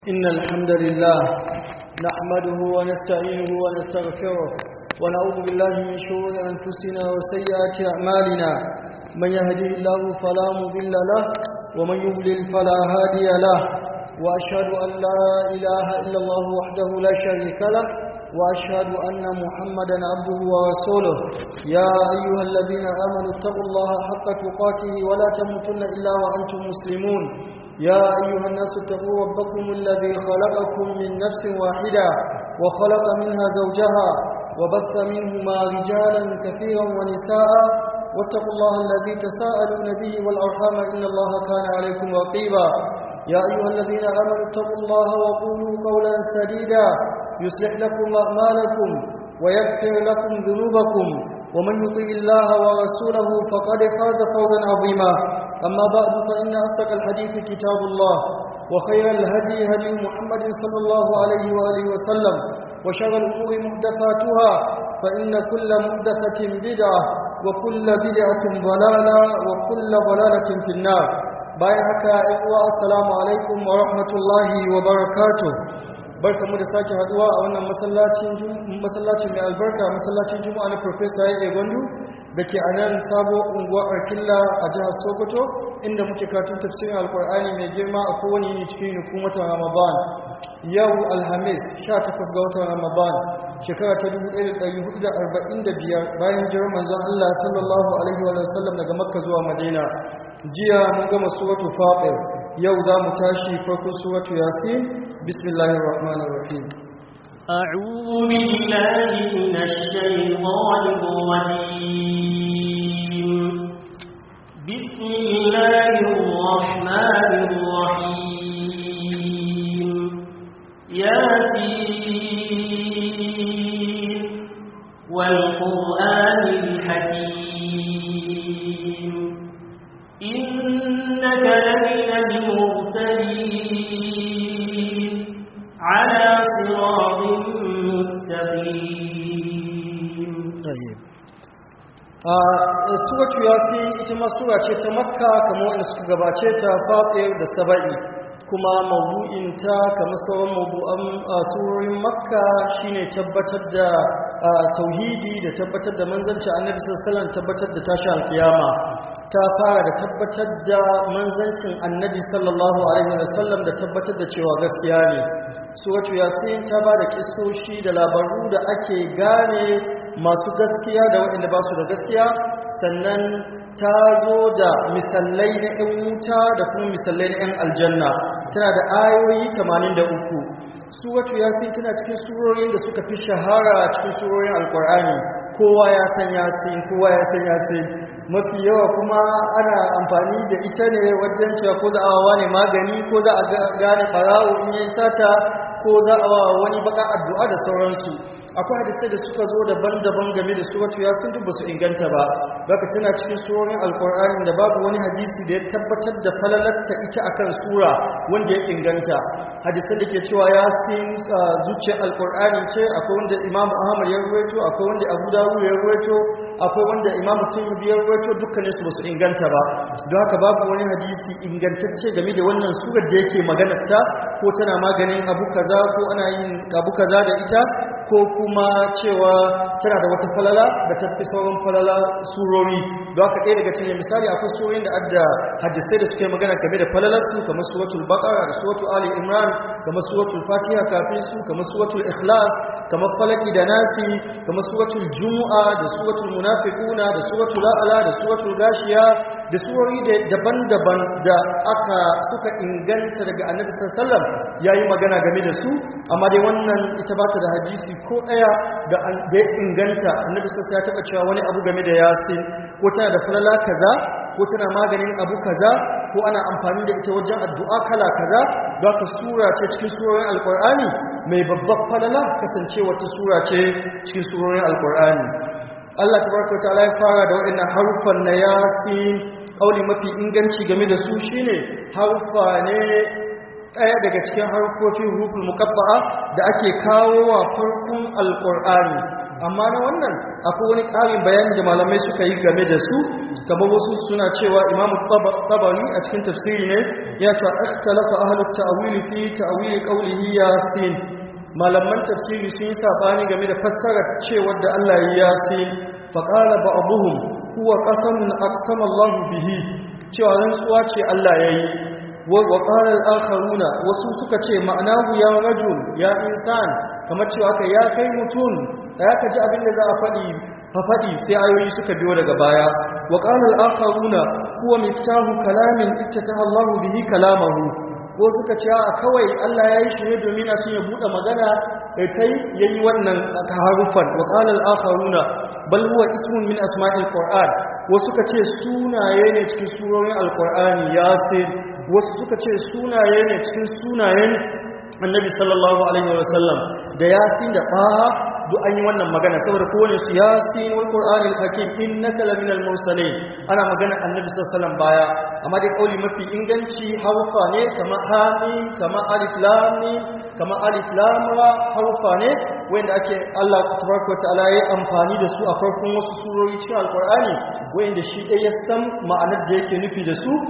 إن الحمد لله نحمده ونستعينه ونستغفره ونعوذ بالله من شرور أنفسنا وسيئات أعمالنا من يهده الله فلا مضل له ومن يضلل فلا هادي له وأشهد أن لا إله إلا الله وحده لا شريك له وأشهد أن محمدا عبده ورسوله يا أيها الذين آمنوا اتقوا الله حق تقاته ولا تموتن إلا وأنتم مسلمون يا أيها الناس اتقوا ربكم الذي خلقكم من نفس واحدة وخلق منها زوجها وبث منهما رجالا كثيرا ونساء واتقوا الله الذي تساءلون به والأرحام إن الله كان عليكم رقيبا يا أيها الذين آمنوا اتقوا الله وقولوا قولا سديدا يصلح لكم أعمالكم ويغفر لكم ذنوبكم ومن يطع الله ورسوله فقد فاز فوزا عظيما أما بعد فإن أصدق الحديث كتاب الله وخير الهدي هدي محمد صلى الله عليه وآله وسلم وشر الأمور محدثاتها فإن كل محدثة بدعة وكل بدعة ضلالة وكل ضلالة في النار بايعك إخوة السلام عليكم ورحمة الله وبركاته barkamu da sake haduwa a wannan masallacin masallacin mai albarka masallacin juma'a na professor ya gwandu da ke a nan sabo unguwar arkilla a jihar sokoto inda muke karatun tafsirin alkur'ani mai girma a kowane yini cikin hukumatan ramadan yau alhamis 18 ga watan ramadan shekara ta 1445 bayan hijirar manzon allah sallallahu alaihi wa sallam daga makka zuwa madina jiya mun gama suratu fatir yau za mu tashi farkon suratu yasin bismillahir rahmanir rahim أعوذ بالله من الشيطان الرجيم بسم الله الرحمن الرحيم ياسين والقرآن الحكيم إنك لمن المرسلين على صراط مستقيم طيب suratu yasin ita ma sura ce ta makka kamar wanda suka gabace ta fatir da saba'i kuma mawdu'inta kamar sauran mawdu'an surorin makka shine tabbatar da tauhidi da tabbatar da manzanci annabi sallallahu alaihi wasallam tabbatar da tashi alkiyama ta fara da tabbatar da manzancin annabi sallallahu alaihi wasallam da tabbatar da cewa gaskiya ne suratu yasin ta ba da kisoshi da labaru da ake gane masu gaskiya da waɗanda ba su da gaskiya sannan ta zo da misallai na 'yan wuta da kuma misallai na 'yan aljanna tana da ayoyi 83 suratu yasin tana cikin surorin da suka fi shahara cikin surorin alkur'ani kowa ya san yasin kowa ya san yasin mafi yawa kuma ana amfani da ita ne wajen cewa ko za a wa ne magani ko za a gane barawo in yi sata ko za a wa wani baka addu'a da sauransu akwai hadisai da suka zo daban-daban game da suratu yasin duk ba su inganta ba baka tana cikin surorin alkur'ani da babu wani hadisi da ya tabbatar da falalarta ita akan sura wanda ya inganta hadisan da ke cewa yasin zuciyar alkur'ani ce akwai wanda imam ahmad ya ruwaito akwai wanda abu dawud ya ruwaito akwai wanda imam tirmidhi ya ruwaito dukkanin su ba su inganta ba don haka babu wani hadisi ingantacce game da wannan surar da yake maganar ta ko tana maganin abu kaza ko ana yin abu kaza da ita ko kuma cewa tana da wata falala da ta fi sauran falala surori don haka ɗaya daga cikin misali akwai surorin da adda hadisai da suka yi magana game da falalarsu kamar suratul baqara da suratul ali imran kamar suratul fatiha kafin su kamar suratul ikhlas kamar falaki da nasi kamar suratul jumu'a da suratul munafiquna da suratul a'la da suratul gashiya da surori daban-daban da aka suka inganta daga annabi sallallahu alaihi wasallam yayi magana game da su amma dai wannan ita ba ta da hadisi ko ɗaya da ya inganta annabi sassa ya taɓa cewa wani abu game da yasin ko tana da falala kaza ko tana maganin abu kaza ko ana amfani da ita wajen addu'a kala kaza don ka sura ce cikin surorin alkur'ani mai babbar falala kasance wata sura ce cikin surorin alkur'ani Allah tabaraka ta'ala ya fara da waɗannan harufan na yasin kauli mafi inganci game da su shine harufa ne ɗaya daga cikin harkokin huruful mukabba'a da ake kawo wa farkon alƙur'ani amma na wannan akwai wani ƙarin bayani da malamai suka yi game da su kamar wasu suna cewa imamu tabari a cikin tafsiri ne ya ce ikhtalafa ahlut ta'wil fi ta'wil qawlihi yasin malaman tafsiri sun yi sabani game da fassarar cewar da Allah ya yasin faqala ba'dhum huwa qasamun aqsama Allah bihi cewa rantsuwa ce Allah yayi wa qala al-akharuna wasu suka ce ma'anahu ya rajul ya insan kamar cewa aka ya kai mutum sai ka ji abin da za a faɗi faɗi sai ayoyi suka biyo daga baya wa qala al-akharuna huwa miftahu kalamin ittataha Allah bihi kalamahu ko suka ce a kawai Allah ya yi shi ne domin a sun ya buɗe magana da kai ya yi wannan harufan wa qala al-akharuna bal huwa ismun min asma'il qur'an wasu suka ce sunaye ne cikin surorin alqur'ani yasin wasu suka ce sunaye ne cikin sunayen annabi sallallahu alaihi wa sallam da yasin da taha duk an yi wannan magana saboda kowane su yasin wal qur'anil hakim innaka laminal mursalin ana magana annabi sallallahu alaihi wasallam baya amma dai kauli mafi inganci harufa ne kama hamim kama alif lam mim kama alif lam ra harufa ne wanda ake Allah tabaraka ta'ala ya amfani da su a farkon wasu surori cikin alqur'ani wanda shi dai ya san ma'anar da yake nufi da su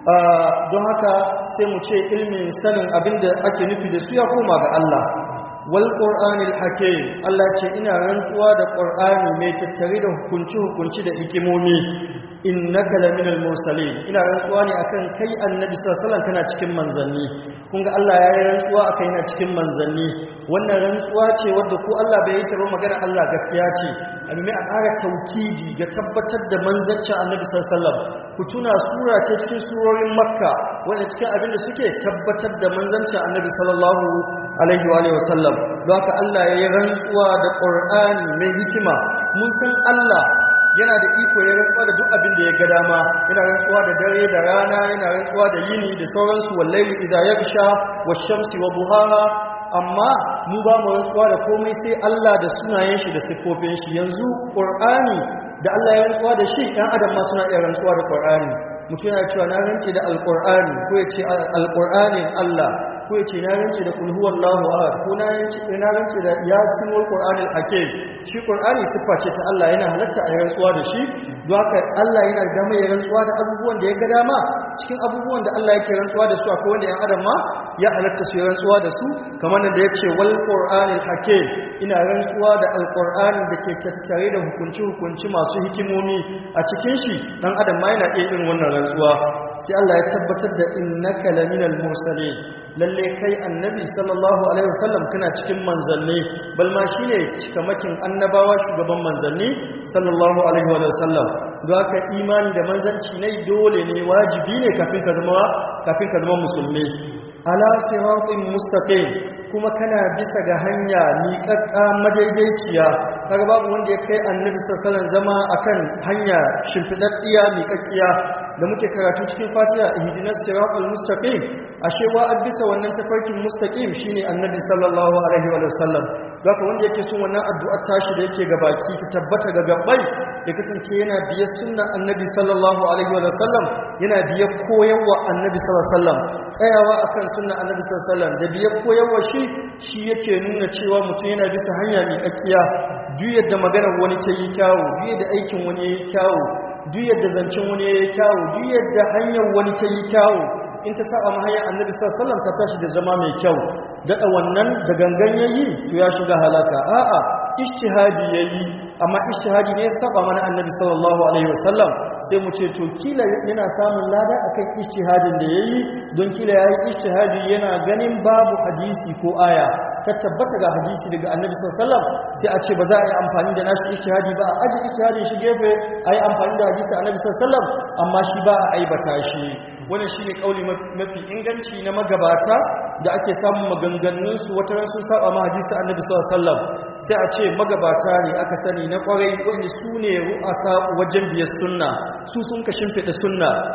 don haka sai mu ce ilmin sanin abinda ake nufi da su ya koma ga Allah wal qur'anil hakim Allah ce ina rantsuwa da qur'ani mai tattare da hukunci hukunci da hikimomi innaka laminal mursalin ina rantsuwa ne akan kai annabi sallallahu alaihi wasallam kana cikin manzanni kun ga Allah ya yi rantsuwa akan yana cikin manzanni wannan rantsuwa ce wadda ko Allah bai yi ta ba magana Allah gaskiya ce abin mai a ƙara taukidi ga tabbatar da manzancin annabi sallallahu alaihi wasallam ku tuna sura ce cikin surorin makka wanda cikin abin da suke tabbatar da manzancin annabi sallallahu alaihi wa alihi wasallam don haka Allah ya yi rantsuwa da qur'ani mai hikima mun san Allah yana da iko ya rantsuwa da duk abin da ya ga dama yana rantsuwa da dare da rana yana rantsuwa da yini da sauransu wallahi idza yaghsha wash-shamsi wa duhaha amma mu ba mu rantsuwa da komai sai Allah da sunayen shi da sifofin shi yanzu Qur'ani da Allah ya rantsuwa da shi ɗan adam ma suna iya rantsuwa da Qur'ani mutum yana cewa na rantse da Al-Qur'ani ko ya ce Al-Qur'anin Allah ko ya ce na rance da kul huwallahu ahad ko na rance na rance da yasin wal qur'anil hakim shi qur'ani siffa ce ta Allah yana halatta a rantsuwa da shi don haka Allah yana da mai rantsuwa da abubuwan da ya ga dama cikin abubuwan da Allah yake rantsuwa da su akwai wanda yan adam ma ya halatta su rantsuwa da su kamar nan da yace wal qur'anil hakim ina rantsuwa da alqur'ani da ke tattare da hukunci hukunci masu hikimomi a cikin shi dan adam ma yana iya irin wannan rantsuwa sai Allah ya tabbatar da innaka laminal mursalin lalle kai annabi sallallahu alaihi wasallam kana cikin manzanni bal ma shine cikamakin annabawa shugaban manzanni sallallahu alaihi wasallam don haka imani da manzanci ne dole ne wajibi ne kafin ka zama kafin ka zama musulmi ala siratin mustaqim kuma kana bisa ga hanya miƙaƙƙa madaidaiciya kaga babu wanda ya kai annabi sallallahu alaihi zama akan hanya shimfidaddiya miƙaƙƙiya da muke karatu cikin fatiha ihdinas siratal mustaqim ashe wa bisa wannan tafarkin mustaqim shine annabi sallallahu alaihi wa sallam haka wanda yake son wannan addu'ar tashi da yake ga baki ta tabbata ga gabbai ya kasance yana biyar sunnar annabi sallallahu alaihi wa sallam yana biyar koyarwa annabi sallallahu alaihi wa sallam tsayawa akan sunnar annabi sallallahu alaihi wa sallam da biyar koyarwa shi shi yake nuna cewa mutum yana bisa hanya miƙaƙƙiya duk yadda maganar wani ta yi kyawu duk yadda aikin wani ya yi kyawu duk yadda zancen wani ya yi kyawu duk yadda hanyar wani ta yi kyawu in ta saba mahayar annabi sallallahu ta tashi da zama mai kyau daɗa wannan da gangan yayi to ya shiga halaka a'a ijtihadi yayi amma ijtihadi ne ya saba mana annabi sallallahu alaihi wasallam sai mu ce to kila yana samun lada akan ijtihadin da yayi don kila yayi ijtihadi yana ganin babu hadisi ko aya ta tabbata ga hadisi daga annabi sallallahu alaihi wasallam sai a ce ba za a yi amfani da nashi ijtihadi ba a aji ijtihadin shi gefe a yi amfani da hadisi annabi sallallahu alaihi wasallam amma shi ba a aibata shi wannan shine kauli mafi inganci na magabata da ake samun maganganun su wata ran sun saba ma hadisi annabi sallallahu alaihi wasallam sai a ce magabata ne aka sani na kwarai wanda su ne ru'asa wajen biyar sunna su sun ka shimfida sunna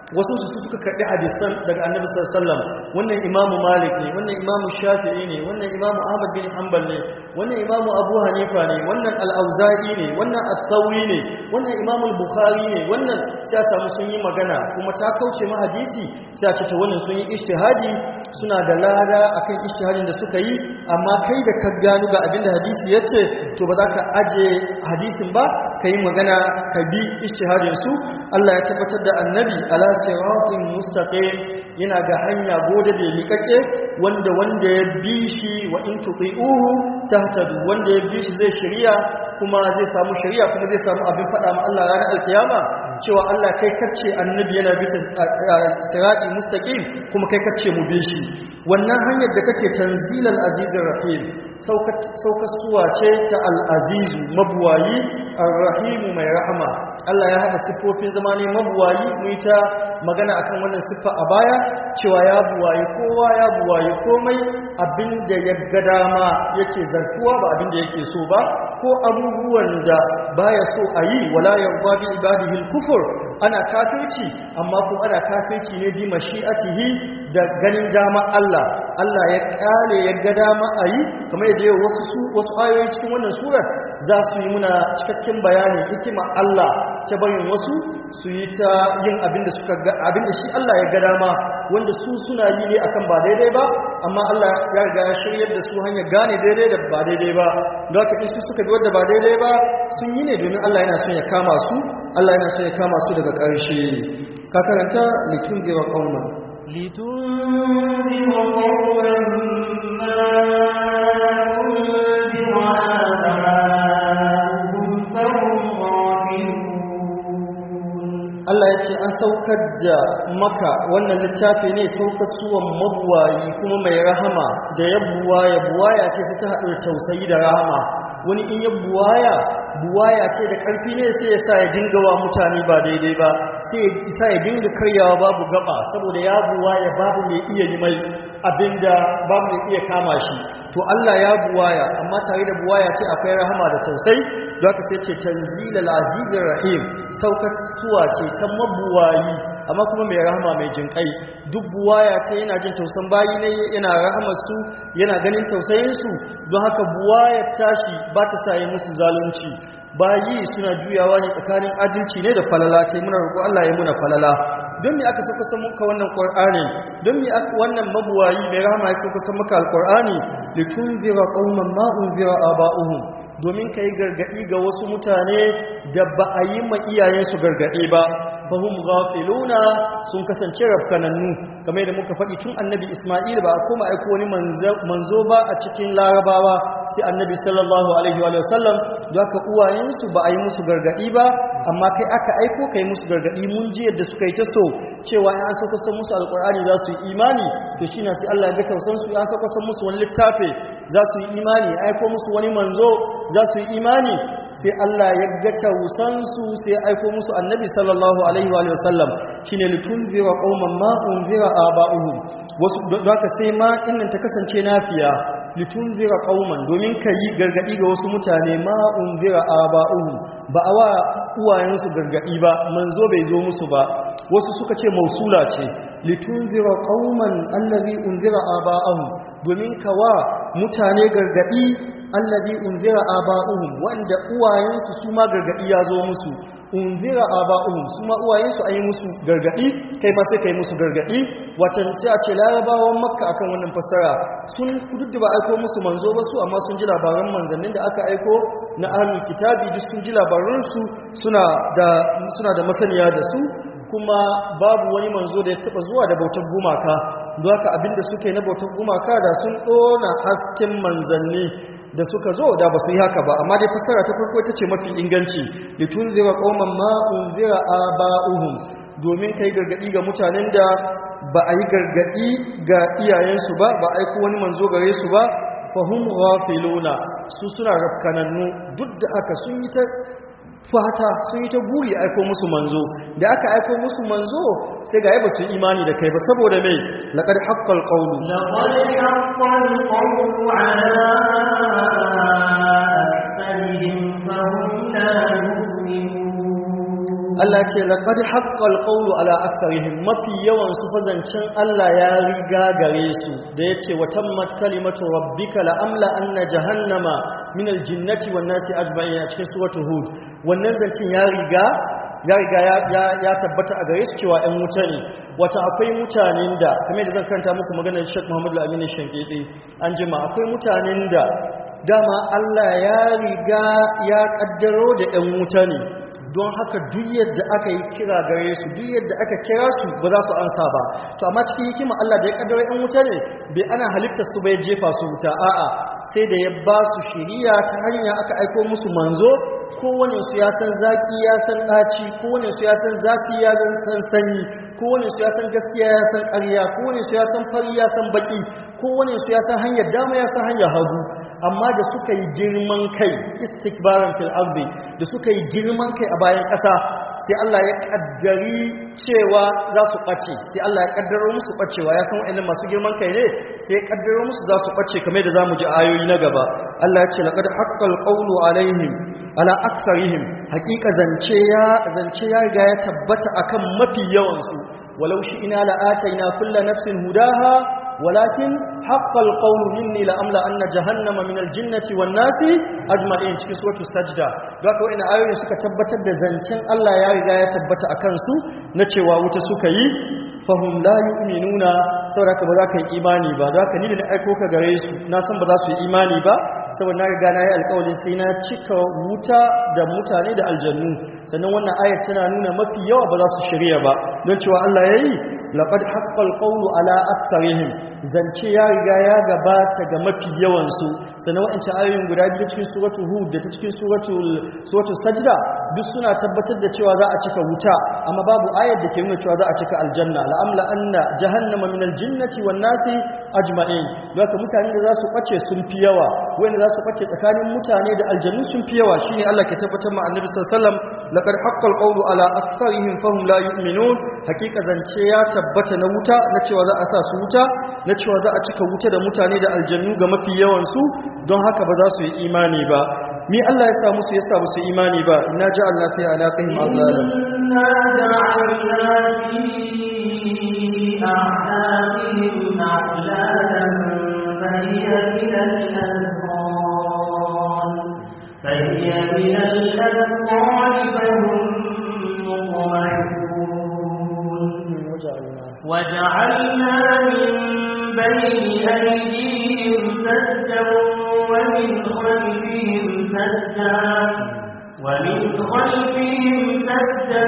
wasu su suka karbi hadisan daga annabi sallallahu alaihi wasallam wannan imamu malik ne wannan imamu shafi'i ne wannan imamu ahmad bin hanbal ne wannan imamu abu hanifa ne wannan al-auza'i ne wannan as-sawi ne wannan imamu al-bukhari ne wannan sai samu sun yi magana kuma ta kauce ma hadisi sai a ce ta wannan sun yi ijtihadi suna da lada akan ijtihadin da suka yi amma kai da ka gano ga abinda hadisi yace to ba za ka aje hadisin ba ka yi magana ka bi ijtihadin su Allah ya tabbatar da annabi ala siratin mustaqim yana ga hanya gode da miƙaƙe wanda wanda ya bi shi wa in tuti'uhu tahtadu wanda ya bi shi zai shari'a kuma zai samu shari'a kuma zai samu abin faɗa ma Allah ranar alkiyama cewa Allah kai kacce annabi yana bisa sirati mustaqim kuma kai kacce mu bi shi wannan hanyar da kake tanzilal azizir rahim saukasuwa ce ta al'azizu mabuwayi arrahimu mai rahama Allah ya haɗa siffofin zama ne mabuwayi mu ta magana akan wannan siffa a baya cewa ya buwayi kowa ya buwayi komai abinda ya ga dama yake zartuwa ba abinda yake so ba ko abubuwan da baya so a yi wala yarda bi ibadihi kufur ana kafirci amma kuma ana kafirci ne bi mashi'atihi da ganin dama Allah Allah ya kare ya ga dama a yi kamar yadda wasu su wasu ayoyi cikin wannan surar za su yi muna cikakken bayanin hikima Allah ta bayin wasu su yi ta yin abinda suka ga abinda shi Allah ya ga dama wanda su suna yi ne akan ba daidai ba amma Allah ya riga ya shiryar da su hanyar gane daidai da ba daidai ba don haka in su suka bi wanda ba daidai ba sun yi ne domin Allah yana son ya kama su Allah yana son ya kama su daga ƙarshe ka karanta litun gewa kauma لتنذر قوما ما أنذر آباؤهم فهم غافلون Allah ya ce an saukar da maka wannan littafi ne saukar suwan mabuwayi kuma mai rahama da ya buwaya buwaya ce sai ta haɗu da tausayi da rahama wani in ya buwaya buwaya ce da ƙarfi ne sai ya sa ya dinga wa mutane ba daidai ba sai ya sa ya dinga karyawa babu gaba saboda ya buwaya babu mai iya yi mai abinda babu mai iya kama shi to Allah ya buwaya amma tare da buwaya ce akwai rahama da tausayi don haka sai ce tanzilal azizir rahim saukar suwa ce ta mabuwayi amma kuma mai rahama mai jinkai duk buwaya ce yana jin tausan bayi ne yana rahamar su yana ganin tausayin su don haka buwaya tashi ba ta sa musu zalunci bayi suna juyawa ne tsakanin adalci ne da falala ce muna roƙo Allah ya muna falala don me aka saka san muka wannan qur'ani don me aka wannan mabuwayi mai rahama ya saka san muka alqur'ani litunzira qauman ma unzira aba'uhum domin kai gargadi ga wasu mutane da ba a yi ma iyayensu gargadi ba fahum ghafiluna sun kasance rafkanannu kamar da muka faɗi tun annabi Isma'il ba a koma aiko wani manzo ba a cikin larabawa sai annabi sallallahu alaihi wa sallam da aka uwayensu ba a yi musu gargadi ba amma kai aka aiko kai musu gargadi mun ji yadda suka yi ta so cewa ya so kusan musu alkur'ani za su yi imani to shi na sai Allah ya ga tausan su ya so kusan musu wani littafi za su yi imani ya aiko musu wani manzo za su yi imani sai Allah ya ga tausansu sai ya aiko musu annabi sallallahu alaihi wa sallam shine litunzira qauman ma unzira aba'uhum wasu don haka sai ma innan ta kasance nafiya litunzira qauman domin yi gargadi ga wasu mutane ma unzira aba'uhum ba a wa uwayensu gargadi ba manzo bai zo musu ba wasu suka ce mausula ce litunzira qauman allazi unzira aba'uhum domin kawa mutane gargadi allazi unzira aba'uhum wanda uwayensu su ma gargadi ya zo musu unzira aba'uhum su ma uwayensu ayi musu gargadi kai ma sai kai musu gargadi watan sai a ce larabawan makka akan wannan fassara sun duk da ba aiko musu manzo ba su amma sun ji labaran manzannin da aka aiko na ahlul kitabi duk sun ji labaran su suna da suna da masaniya da su kuma babu wani manzo da ya taba zuwa da bautar gumaka don haka abinda suke na bautar gumaka da sun dona hasken manzanni da suka zo da ba su yi haka ba amma dai fassara ta farko ita ce mafi inganci litunzira qauman ma unzira aba'uhum domin kai gargadi ga mutanen da ba a yi gargadi ga iyayensu ba ba aiko wani manzo gare su ba fahum ghafiluna su suna rafkanannu duk da aka sun yi ta fata sun yi ta buri aiko musu manzo da aka aiko musu manzo sai ga ba su yi imani da kai ba saboda mai laqad haqqal qawlu لقد حق القول على أكثرهم فهم لا يؤمنون Allah ce laqad haqqal qawlu ala aktharihim mafi yawan su fazancin Allah ya riga gare su da yace wa tammat kalimatu rabbika la amla anna jahannama min aljinnati wan nasi ajma'in a cikin suratul hud wannan zancin ya riga ya riga ya tabbata a gare su cewa 'yan wuta ne wata akwai mutanen da kamar da zan kanta muku maganar Sheikh Muhammad Al-Amin Shankiti an jima akwai mutanen da dama Allah ya riga ya kaddaro da 'yan wuta ne don haka duk yadda aka yi kira gare su duk yadda aka kira su ba za su ansa ba to amma cikin hikima Allah da ya kaddara yan wuta ne bai ana halittar su bai jefa su wuta a'a sai da ya ba su shiriya ta hanya aka aiko musu manzo kowane su ya san zaki ya san ɗaci kowane su ya san zafi ya san sanyi kowane su ya san gaskiya ya san ƙarya kowane su ya san fari ya san baki kowane su ya san hanyar dama ya san hanyar hagu amma da suka yi girman kai istikbaran fil ardi da suka yi girman kai a bayan ƙasa sai Allah ya kaddari cewa za su ɓace sai Allah ya kaddaro musu ɓacewa ya san wa'annan masu girman kai ne sai ya kaddaro musu za su ɓace kamar da zamu ji ayoyi na gaba Allah ya ce laqad haqqal qawlu alaihim ala aksarihim hakika zance ya zance ya riga ya tabbata akan mafi yawan su walau shi ina la'ataina kullu nafsin hudaha walakin haqqal qawlu minni la amla anna jahannama min aljinnati wan nasi ajma'in cikin suratul sajda don haka wannan ayoyi suka tabbatar da zancen Allah ya riga ya tabbata akan su na cewa wuta suka yi fahum la yu'minuna saboda haka ba za ka yi imani ba don haka ni da na aiko ka gare su na san ba za su yi imani ba saboda na riga na yi alƙawarin sai na cika wuta da mutane da aljannu sannan wannan ayat tana nuna mafi yawa ba za su shirya ba don cewa Allah ya yi laqad haqqal qawlu ala aktharihim zance ya riga ya gabata ga mafi yawan su sannan wa'ancan ayoyin guda biyu cikin suratul hud da ta cikin suratul suratul sajda duk suna tabbatar da cewa za a cika wuta amma babu ayat da ke nuna cewa za a cika aljanna la'amla anna jahannama min aljinnati wan nasi ajma'in don mutane da za su ɓace sun fi yawa wanda za su ɓace tsakanin mutane da aljannu sun fi yawa shine Allah ke tabbatar ma annabi sallallahu alaihi wasallam laqad haqqal qawlu ala aktharihim fahum la yu'minun hakika zance ya tabbata na wuta na cewa za a sa su wuta na cewa za a cika wuta da mutane da aljannu ga mafi yawan su don haka ba za su yi imani ba mi Allah ya sa musu ya sa musu imani ba inna ja'alna fi alaqihim aghlalan إنا جعلنا في أعناقهم أغلالا فهي من الأذقان فهي من الأذقان فهم مطمحون وجعلنا من بين أيديهم سدا ومن خلفهم سدا ومن خلفهم سدا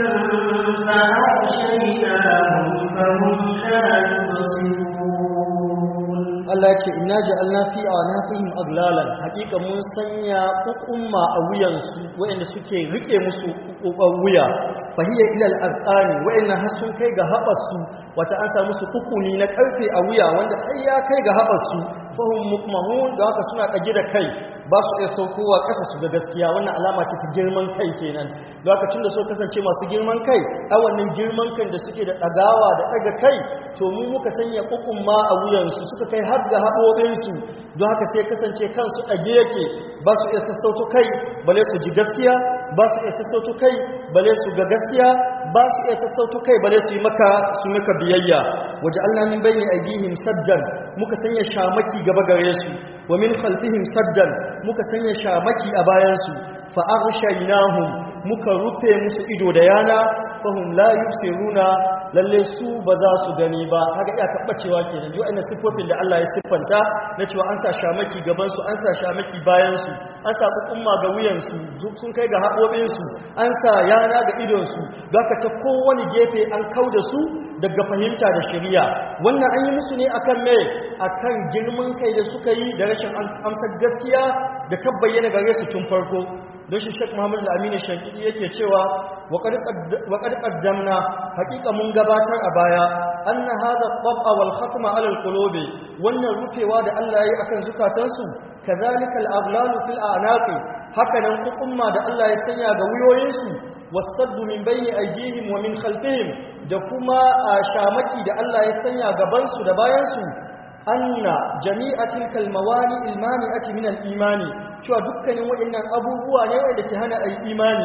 فأغشيناهم فهم لا يبصرون Allah ce inna ja'alna fi anaqihim aglalan hakika mun sanya ukumma a wuyansu wayanda suke rike musu kokon wuya fahiya ila al-azqani wayanda har sun kai ga haɓarsu wata an samu su kukuni na karfe a wuya wanda har ya kai ga haɓarsu fahum mukmahun da haka suna kage da kai ba su iya saukowa ƙasa su ga gaskiya wannan alama ce ta girman kai kenan da haka tun da so kasance masu girman kai a wannan girman kan da suke da ɗagawa da ɗaga kai to mu muka sanya kukumma a wuyansu suka kai har ga haɓoɓinsu don haka sai kasance kansu ɗage yake ba su iya sassauto kai bale su ji gaskiya ba su iya sassauto kai bale su ga gaskiya ba su iya sassauto kai bale su yi maka su maka biyayya waje Allah min bayni aidihim saddan muka sanya shamaki gaba gare su wa min khalfihim saddan muka sanya shamaki a bayan su fa aghshaynahum muka rufe musu ido da yana fahum la yubsiruna lalle su ba za su gani ba haka iya tabbacewa kenan yau ina siffofin da Allah ya siffanta na cewa an sa shamaki gaban su an sa shamaki bayan su an sa kukumma ga wuyan su sun kai ga haɓoɓin su an sa yana ga idon su haka ta kowane gefe an kauda su daga fahimta da shari'a wannan an yi musu ne akan me akan girman kai da suka yi da rashin amsar gaskiya da tabbayyana gare su tun farko don shi shek muhammadu al'amini shankidi yake cewa waƙar ƙaddamna haƙiƙa mun gabatar a baya an na haɗa ƙwaɓa wal khatma alal kulobe wannan rufewa da allah ya yi akan zukatansu ka zalikal aglalu fil anaƙi hakanan hukumma da allah ya sanya ga wuyoyinsu wasaddu min bayni aydihim wa min khalfihim da kuma a shamaki da allah ya sanya gabansu da bayansu anna jami'atil kalmawani ilmani'ati min al-imani cewa dukkanin waɗannan abubuwa ne wanda ke hana ayi imani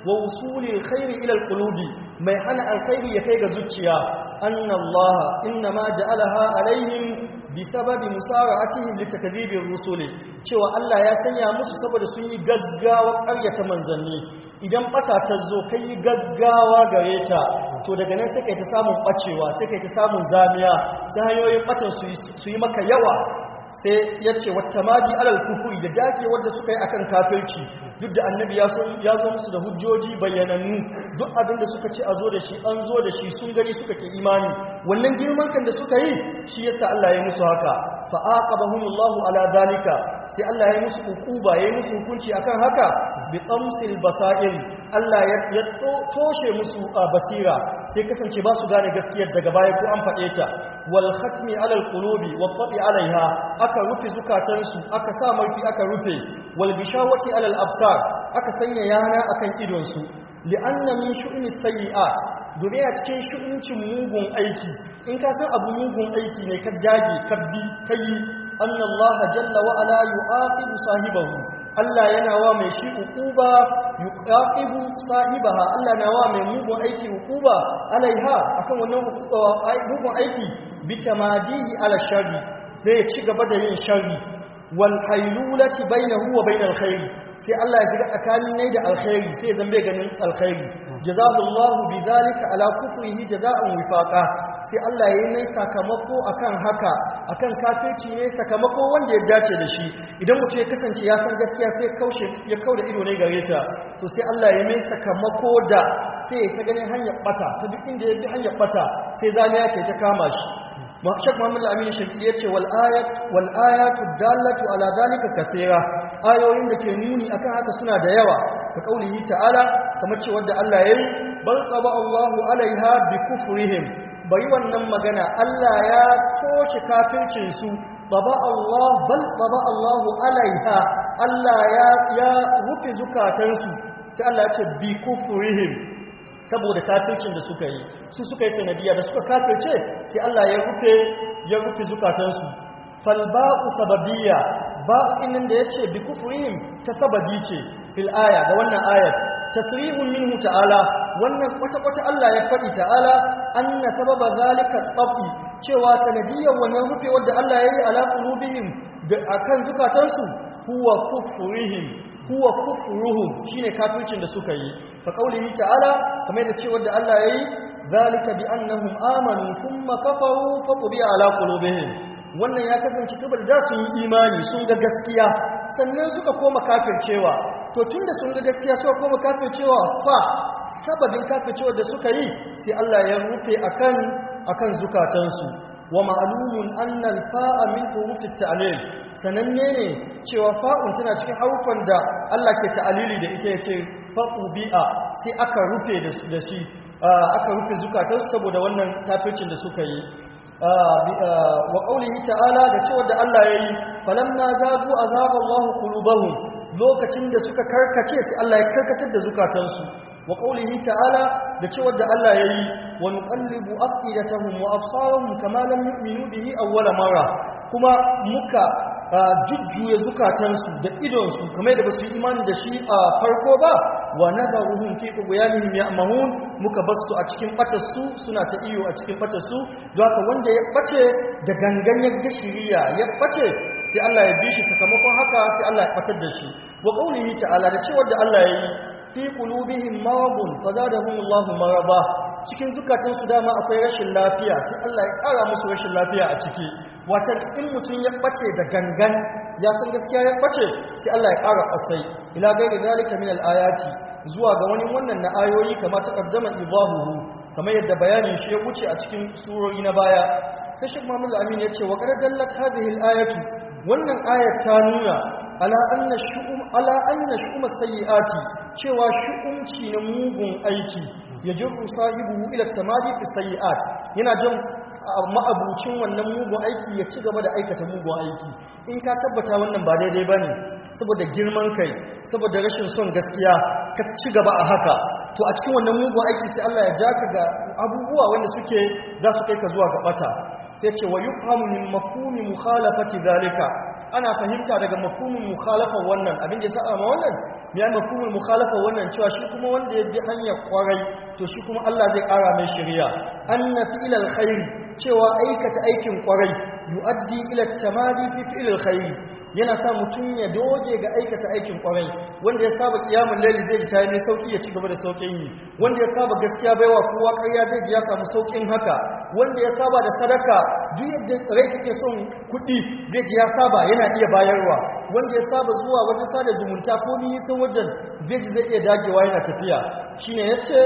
wa wusulil khairi ila alqulubi mai hana alkhairi ya kai ga zuciya anna Allah inna ma ja'alaha alaihim bisababi musara'atihim litakdhibir rusuli cewa Allah ya sanya musu saboda sun yi gaggawa ƙaryata manzanni idan bata ta zo kai gaggawa gare ta to daga nan sai kai ta samun bacewa sai kai ta samun zamiya sai hanyoyin batan su yi maka yawa sai ya ce wata madi alal kufuri da dake wadda suka yi akan kafirci duk da annabi ya zo musu da hujjoji bayyanannu duk abin da suka ce a zo da shi an zo da shi sun gani suka ke imani wannan girman kan da suka yi shi yasa Allah ya musu haka fa aqabahumullahu ala dalika sai Allah ya musu hukuba ya musu hukunci akan haka bi qamsil basair Allah ya toshe musu basira sai kasance ba su gane gaskiyar daga baya ko an faɗe ta wal khatmi alal qulubi wa tabi alaiha aka rufe zukatansu aka sa marfi aka rufe wal bishawati alal absar aka sanya yana akan idonsu li'anna min shu'ni sayyi'at domin a cikin shu'uncin mugun aiki in ka san abu mugun aiki ne ka dage ka bi kai anna Allah jalla wa ala yu'aqibu sahibahu Allah yana wa mai shi hukuba yuqaqibu sahibaha Allah na wa mai mugun aiki hukuba alaiha akan wannan mugun aiki bi tamadihi ala sharri sai ya ci gaba da yin sharri wal haylulati bainahu wa bainal khair sai Allah ya shiga tsakanin nai da alkhairi sai zan bai ganin alkhairi jazallahu bidhalika ala kufrihi jazaa'an wifaqa sai Allah ya yi mai sakamako akan haka akan kafirci ne sakamako wanda ya dace da shi idan mutum ya kasance ya san gaskiya sai kaushe ya kauda ido ne gare ta to sai Allah ya mai sakamako da sai ya ta ganin hanyar bata ta duk inda ya bi hanyar bata sai zamiya ce ta kama shi Shek Muhammad Al-Amin Shafi ya ce wal ayat wal ayatu dallatu ala dalika kathira ayoyin da ke nuni akan haka suna da yawa ka kaulihi ta'ala kamar cewa da Allah yayi bal qaba Allahu alaiha bi kufrihim bari wannan magana Allah ya toce kafircin su baba Allah bal baba Allahu alaiha Allah ya ya rufe zukatansu sai Allah ya ce bi kufrihim saboda kafircin da suka yi su suka yi sanadiya da suka kafirce sai Allah ya rufe ya rufe zukatansu fal ba'u sababiyya ba'u innan da yace bi kufrihim ta sababi ce fil aya da wannan ayat tasrihun minhu ta'ala wannan kwata kwata Allah ya faɗi ta'ala anna sababa zalika tabi cewa sanadiyar wannan rufe wanda Allah ya yi ala qulubihim da akan zukatansu huwa kufrihim huwa kufruhum shine kafircin da suka yi fa qaulihi ta'ala kamar da cewa da Allah yayi zalika bi annahum amanu thumma kafaru fa qubiya ala qulubihim wannan ya kasance saboda da sun yi imani sun ga gaskiya sannan suka koma kafircewa to tunda sun ga gaskiya suka koma kafircewa fa sababin kafircewa da suka yi sai Allah ya rufe akan akan zukatansu wa ma'lumun anna al-fa'a min huruf at-ta'lil sananne ne cewa fa'un tana cikin harufan da Allah ke ta'alili da ita yace fa'u bi'a sai aka rufe da shi aka rufe zukatansu saboda wannan kafircin da suka yi wa qaulihi ta'ala da cewa da Allah yayi falamma zagu azaba Allahu qulubahum lokacin da suka karkace sai Allah ya karkatar da zukatansu wa qaulihi ta'ala da cewa da Allah yayi wa nuqallibu afidatahum wa absarahum kama lam yu'minu bihi awwala marra kuma muka jujjuya zukatansu da idonsu kamar da basu yi imani da shi a farko ba wa nadaruhum fi tughyanihim ya'mahun muka basu a cikin batarsu suna ta iyo a cikin batarsu don haka wanda ya bace da gangan ya gashiriya ya bace sai Allah ya bi shi sakamakon haka sai Allah ya batar da shi wa qaulihi ta'ala da cewa da Allah ya yi fi qulubihim maradun fazadahumullahu maraba cikin zukatansu dama akwai rashin lafiya sai Allah ya ƙara musu rashin lafiya a ciki watan in mutum ya ɓace da gangan ya san gaskiya ya ɓace sai Allah ya ƙara ƙasai ila gairi zalika min al-ayati zuwa ga wani wannan na ayoyi kamar ta qaddama idahuhu kamar yadda bayanin shi ya wuce a cikin surori na baya sai Sheikh Muhammad Amin ya ce wa qad dallat hadhihi al-ayatu wannan ayat ta nuna ala anna shu'um ala anna shu'um sayyiati cewa shu'umci na mugun aiki ya jirru sahibu ila tamadi fi sayyi'at yana jan ma'abucin wannan mugun aiki ya ci gaba da aikata mugun aiki in ka tabbata wannan ba daidai bane saboda girman kai saboda rashin son gaskiya ka ci gaba a haka to a cikin wannan mugun aiki sai Allah ya ja ka ga abubuwa wanda suke za su kai ka zuwa ga bata sai ce wa yufhamu min mafhumi mukhalafati zalika ana fahimta daga mafhumul mukhalafa wannan abin da ya saba ma wannan ya mafhumul mukhalafa wannan cewa shi kuma wanda ya bi hanyar kwarai to shi kuma Allah zai ƙara mai shari'a anna fi'lal khair cewa aikata aikin kwarai yu'addi ila tamadi fi fi'lil khair yana sa mutum ya doge ga aikata aikin kwarai wanda ya saba kiyamun laili zai ji tayi mai sauki ya ci gaba da saukin yi wanda ya saba gaskiya baiwa kowa ƙarya zai ji ya samu saukin haka wanda ya saba da sadaka duk yadda rai take son kuɗi zai ji ya saba yana iya bayarwa wanda ya saba zuwa wajen sada zumunta ko nisan wajen zai ji zai iya dagewa yana tafiya shine yace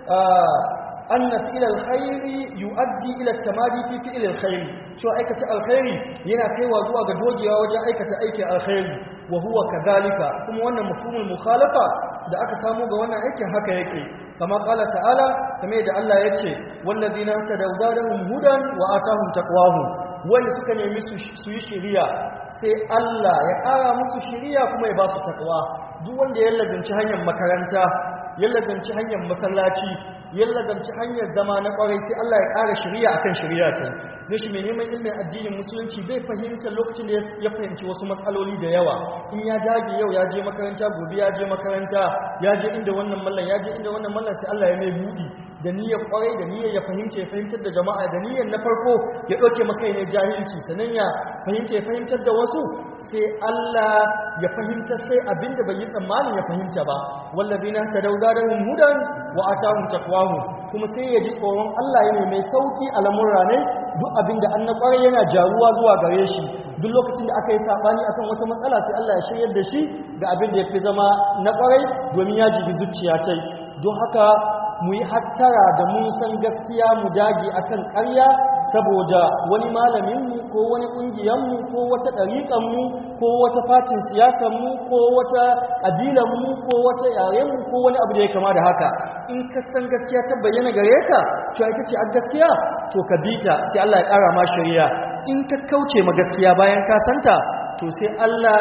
anna fi'l alkhairi yuaddi ila tamadi fi fi'l alkhairi cewa aikata alkhairi yana kaiwa zuwa ga dogewa wajen aikata aikin alkhairi wa huwa kadhalika kuma wannan mafhumul mukhalafa da aka samu ga wannan aikin haka yake kama qala ta'ala kamar yadda Allah yace wallazina tadaw zadahum hudan wa atahum taqwahum wanda suka nemi su yi shiriya sai Allah ya ƙara musu shiriya kuma ya ba su takwa duk wanda ya lazanci hanyar makaranta ya lazanci hanyar masallaci ya lazanci hanyar zama na kwarai sai Allah ya ƙara shiriya akan shiriya ta ne shi mai neman ilimin addinin musulunci bai fahimta lokacin da ya fahimci wasu matsaloli da yawa in ya dage yau ya je makaranta gobe ya je makaranta ya je inda wannan mallan ya je inda wannan mallan sai Allah ya mai budi da niyyar kwarai da niyyar ya fahimta ya fahimtar da jama'a da niyyar na farko ya ɗauke maka ne jahilci sannan ya fahimta ya fahimtar da wasu sai Allah ya fahimta sai abinda bai yi tsammanin ya fahimta ba wallazina tadawza da hudan wa atahum taqwahu kuma sai ya ji tsoron Allah yana mai sauki a lamurra ne duk abinda an na kwarai yana jaruwa zuwa gare shi duk lokacin da aka yi sabani akan wata matsala sai Allah ya shiryar da shi ga abin da ya fi zama na kwarai domin ya jibi zuciya tai don haka mu yi hattara da mun san gaskiya mu dage akan ƙarya saboda wani malaminmu ko wani ƙungiyarmu ko wata ɗariƙanmu ko wata fatin siyasarmu ko wata ƙabilanmu ko wata yarenmu ko wani abu da ya kama da haka in ka san gaskiya ta bayyana gare ka to ita ce a gaskiya to ka bi ta sai Allah ya ƙara ma shari'a in ka kauce ma gaskiya bayan ka santa to sai Allah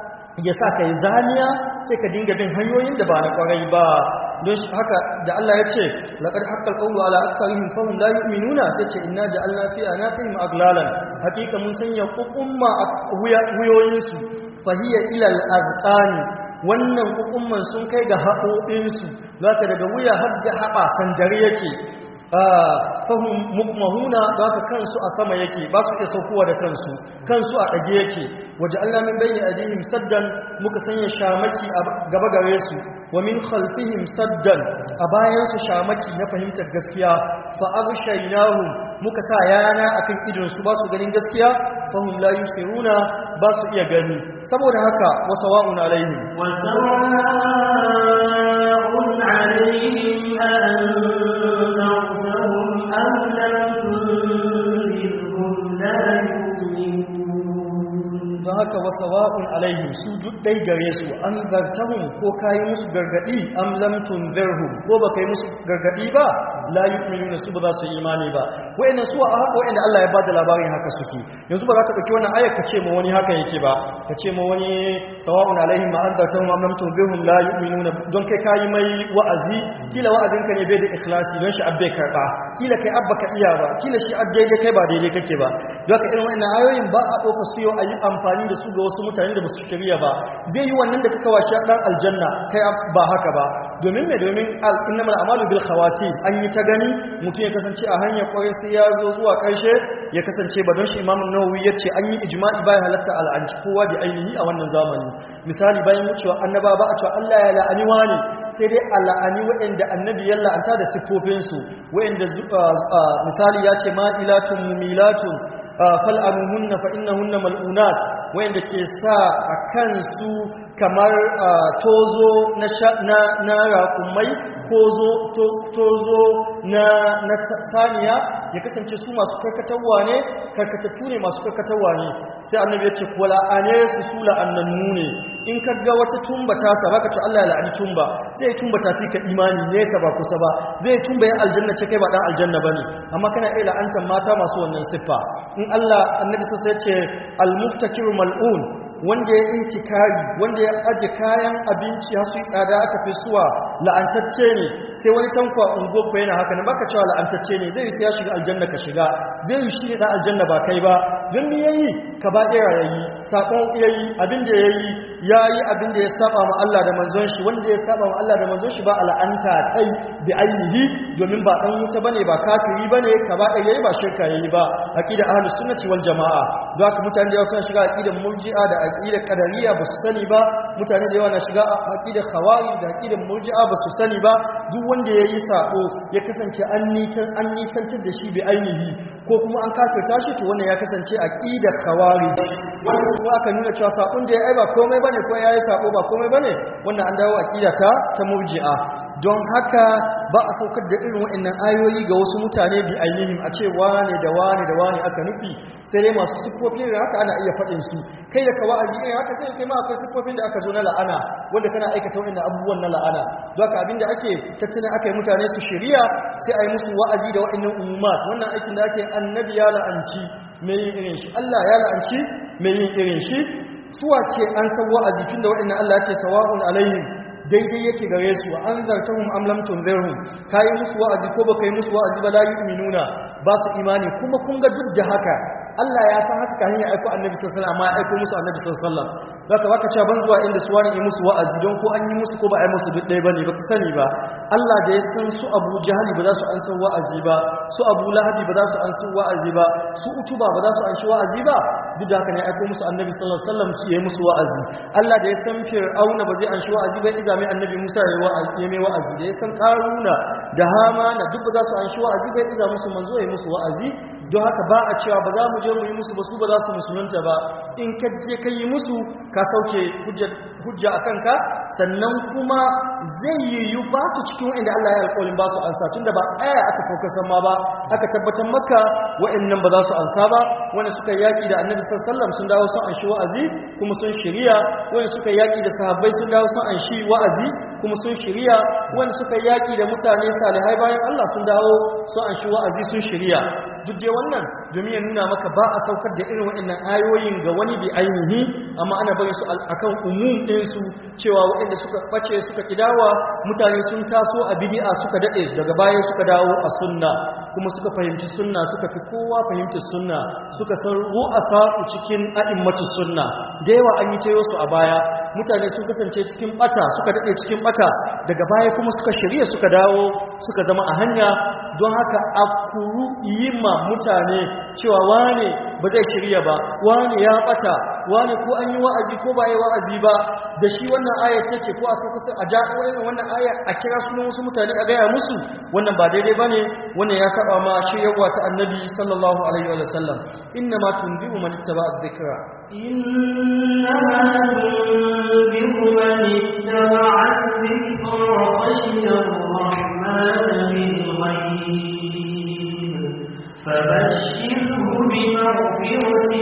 ya sa ka yi zaniya sai ka dinga bin hanyoyin da ba na ƙwarai ba don haka da Allah ya ce laqad haqqal qawlu ala aktharihim fahum la yu'minuna sai ce inna ja'alna fi anaqihim aglalan hakika mun sanya kukumma a wuyoyin su fahiya ila al-azqani wannan kukumman sun kai ga haƙoƙin su zaka daga wuya har ga haɓa sandare yake fahim mukmahuna za ka kansu a sama yake ba su iya saukowa da kansu kansu a ɗage yake waje Allah min bayyana adihim saddan muka sanya shamaki a gaba gare su wa min khalfihim saddan a bayan su shamaki na fahimtar gaskiya fa aghshaynahum muka sa yana akan idon su ba su ganin gaskiya fahum la yusiruna ba su iya gani saboda haka wa sawa'un alaihim wa sawa'un alaihim أنذرتهم أم لم تنذرهم لا يؤمنون don haka wasa wa'un alaihim su duk dai gare su an zartahun ko kayi musu gargadi am lam tunzirhum ko baka yi musu gargadi ba la yu'minuna su ba za su yi imani ba wayannan su a haka wayanda Allah ya bada labarin haka suke yanzu ba za ka dauki wannan ayar ka ce ma wani haka yake ba ka ce ma wani sawa'un alaihim ma an zartahum am lam tunzirhum la yu'minuna don kai kayi mai wa'azi kila wa'azin ka ne bai da ikhlasi don shi abbe karba kila kai abba ka iya ba kila shi abbe kai ba daidai kake ba don haka irin wannan ayoyin ba a dauka su yau a yi amfani da su ga wasu mutane da ba su shirya ba zai yi wannan da kaka washe dan aljanna kai ba haka ba domin me domin innamal a'malu bil khawatim an yi ta gani mutum ya kasance a hanyar kwarai sai ya zo zuwa karshe ya kasance ba don shi imamu nawawi ya ce an yi ijma'i bayan halatta al'anci kowa da ainihi a wannan zamani misali bayan wucewa annaba ba a cewa Allah ya la'ani wani sai dai a la'ani waɗanda annabi ya la'anta da siffofinsu waɗanda misali ya ce ma'ilatun mumilatun fal'anuhunna fa innahunna mal'unat wanda ke sa a kansu kamar tozo na raƙumai tozo na saniya ya kasance su masu karkatarwa ne karkatattu ne masu karkatarwa ne sai annabi ya ce kuwa la'ane su su la'annannu ne in ka ga wata tumba ta sa baka ce Allah ya la'ani tumba zai tumba ta fi ka imani nesa ba kusa ba zai tumba ya aljanna ce kai ba dan aljanna bane amma kana iya la'antar mata masu wannan siffa in Allah annabi sai ya ce al-muftakiru mal'un wanda ya intikari wanda ya aje kayan abinci har su yi tsada aka fi suwa la'antacce ne sai wani tankwa ungo ko yana haka nan baka cewa la'antacce ne zai yi sai ya shiga aljanna ka shiga zai yi shi ne dan aljanna ba kai ba don me yayi ka ba ɗera yayi sakon yayi abin da yayi yayi abin da ya saba ma Allah da manzon shi wanda ya saba ma Allah da manzon shi ba al'anta tai bi ainihi domin ba dan wuta bane ba kafiri bane ka ba ɗaya yayi ba shirka yayi ba aqida ahlus sunnati wal jamaa don haka mutane da yawa suna shiga aqidar murji'a da aqidar qadariyya ba su sani ba mutane da yawa na shiga aqidar khawarij da aqidar murji'a ba su sani ba duk wanda yayi sako ya kasance an nitan an nisantar da shi bi ainihi ko kuma an kafirta shi to wannan ya kasance aqidar khawarij wannan kuma aka nuna cewa sakon da ya ai ba komai bane ko yayi sako ba komai bane wannan an dawo aqida ta ta murji'a don haka ba a saukar da irin waɗannan ayoyi ga wasu mutane bi ainihin a ce wane da wane da wane aka nufi sai dai masu siffofin da haka ana iya faɗin su kai da kawa a irin haka sai kai ma akwai siffofin da aka zo na la'ana wanda kana aikata waɗannan abubuwan na la'ana don haka abinda ake tattalin aka yi mutane su shirya sai a yi musu wa'azi da waɗannan umumat wannan aikin da ake annabi ya la'anci mai yin irin shi Allah ya la'anci mai yin irin shi suwa ce an san wa'azi tunda waɗannan Allah ya ce sawa'un alaihim daidai yake gare su an zartahum am lam tunzirhum kai musu wa'azi ko baka yi musu wa'azi ba la yu'minuna ba su imani kuma kun ga duk da haka Allah ya san haka kafin ya aiko Annabi sallallahu alaihi wasallam amma ya aiko musu Annabi sallallahu alaihi wasallam zaka baka cewa ban zuwa inda su wani yi musu wa'azi don ko an yi musu ko ba a yi musu duk ɗaya bane baka sani ba Allah da ya san su Abu Jahali ba za su an san wa'azi ba su Abu Lahabi ba za su an san wa'azi ba su Utuba ba za su an shi wa'azi ba duk da haka ne aiko musu Annabi sallallahu alaihi wasallam su yi musu wa'azi Allah da ya san Fir'auna ba zai an shi wa'azi ba iza mai Annabi Musa ya wa'azi ya mai wa'azi da ya san Karuna da Hamana duk ba za su an shi wa'azi ba iza musu manzo ya musu wa'azi don haka ba a cewa ba za mu je mu yi musu ba su ba za su musulunta ba in ka je ka yi musu ka sauke hujja a kanka sannan kuma zai yiwu ba su cikin wa'inda Allah ya alƙawarin ba su ansa tun da ba aya aka fokasan ma ba aka tabbatar maka wa'innan ba za su ansa ba wanda suka yaƙi da annabi sallallahu sun dawo sun anshi wa'azi kuma sun shirya wanda suka yaƙi da sahabbai sun dawo sun anshi wa'azi kuma sun shirya wanda suka yaƙi da mutane salihai bayan Allah sun dawo sun anshi wa'azi sun shirya duk dai wannan domin ya nuna maka ba a saukar da irin waɗannan ayoyin ga wani bi ainihi amma ana bari su akan umum ɗinsu cewa waɗanda suka ɓace suka ƙidawa mutane sun taso a bidi'a suka daɗe daga baya suka dawo a sunna kuma suka fahimci sunna suka fi kowa fahimci sunna suka san ru'asa cikin a'immatu sunna da yawa an yi tayo su a baya mutane sun kasance cikin bata suka daɗe cikin bata daga baya kuma suka shirya suka dawo suka zama a hanya don haka a kuru yi ma mutane cewa wane ba zai shirya ba wane ya bata wane ko an yi wa'azi ko ba yi wa'azi ba da shi wannan ayar take ko a sai kusa a jawo wannan ayar a kira sunan wasu mutane a gaya musu wannan ba daidai bane wannan ya saba ma shiryarwa ta annabi sallallahu alaihi wa sallam inna ma tunbi'u man ittaba adh-dhikra إنما تنذر من اتبع الذكر وخشي الرحمن بالغيب فبشره بمغفرة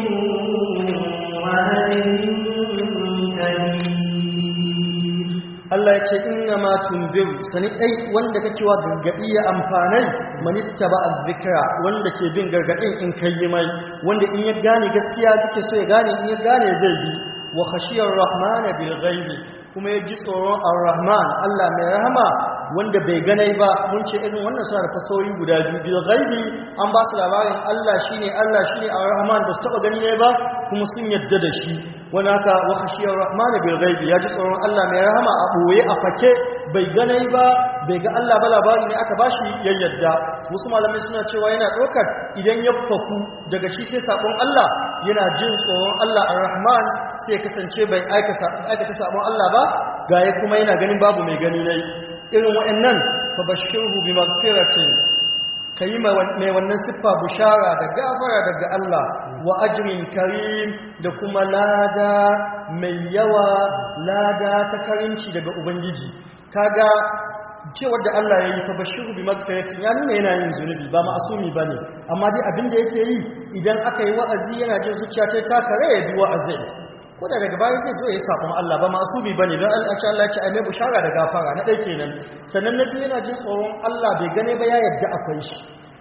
وأجر كريم Allah ya ce inna ma tunbiru sani dai wanda kake wa gargadi ya amfanai manitta ba azzikra wanda ke bin gargadin in kai mai wanda in ya gane gaskiya kake so ya gane in ya gane zai bi wa khashiyar rahman bil ghaibi kuma ya ji tsoron ar-rahman Allah mai rahama wanda bai ganai ba mun ce irin wannan suna da fasoyi guda biyu bil ghaibi an ba su labarin Allah shine Allah shine ar-rahman ba su taba gani ne ba kuma sun yadda da shi wani haka wa khashiyar rahman bil ghaibi ya ji tsoron Allah mai rahama a boye a fake bai ganai ba bai ga Allah ba labari ne aka bashi ya yadda wasu malamai suna cewa yana ɗaukar idan ya faku daga shi sai sabon Allah yana jin tsoron Allah ar-rahman sai ya kasance bai aikata sabon Allah ba ga ya kuma yana ganin babu mai gani nai irin wa'annan fa bashirhu bi maghfiratin kayi mai wannan siffa bushara da gafara daga Allah wa ajrin karim da kuma lada mai yawa lada ta karinci daga ubangiji kaga cewar da Allah ya yi fa bashiru bi magfiratin ya nuna yana yin zunubi ba ma'asumi bane amma dai abin da yake yi idan aka yi wa'azi yana jin zuciya ta ta kare ya bi wa'azi ko da daga bayan zai zo ya yi sabon Allah ba ma'asumi bane don Allah ya Allah ya ce ai mai bushara da gafara na dai kenan sannan na biyu yana jin tsoron Allah bai gane ba ya yadda akwai shi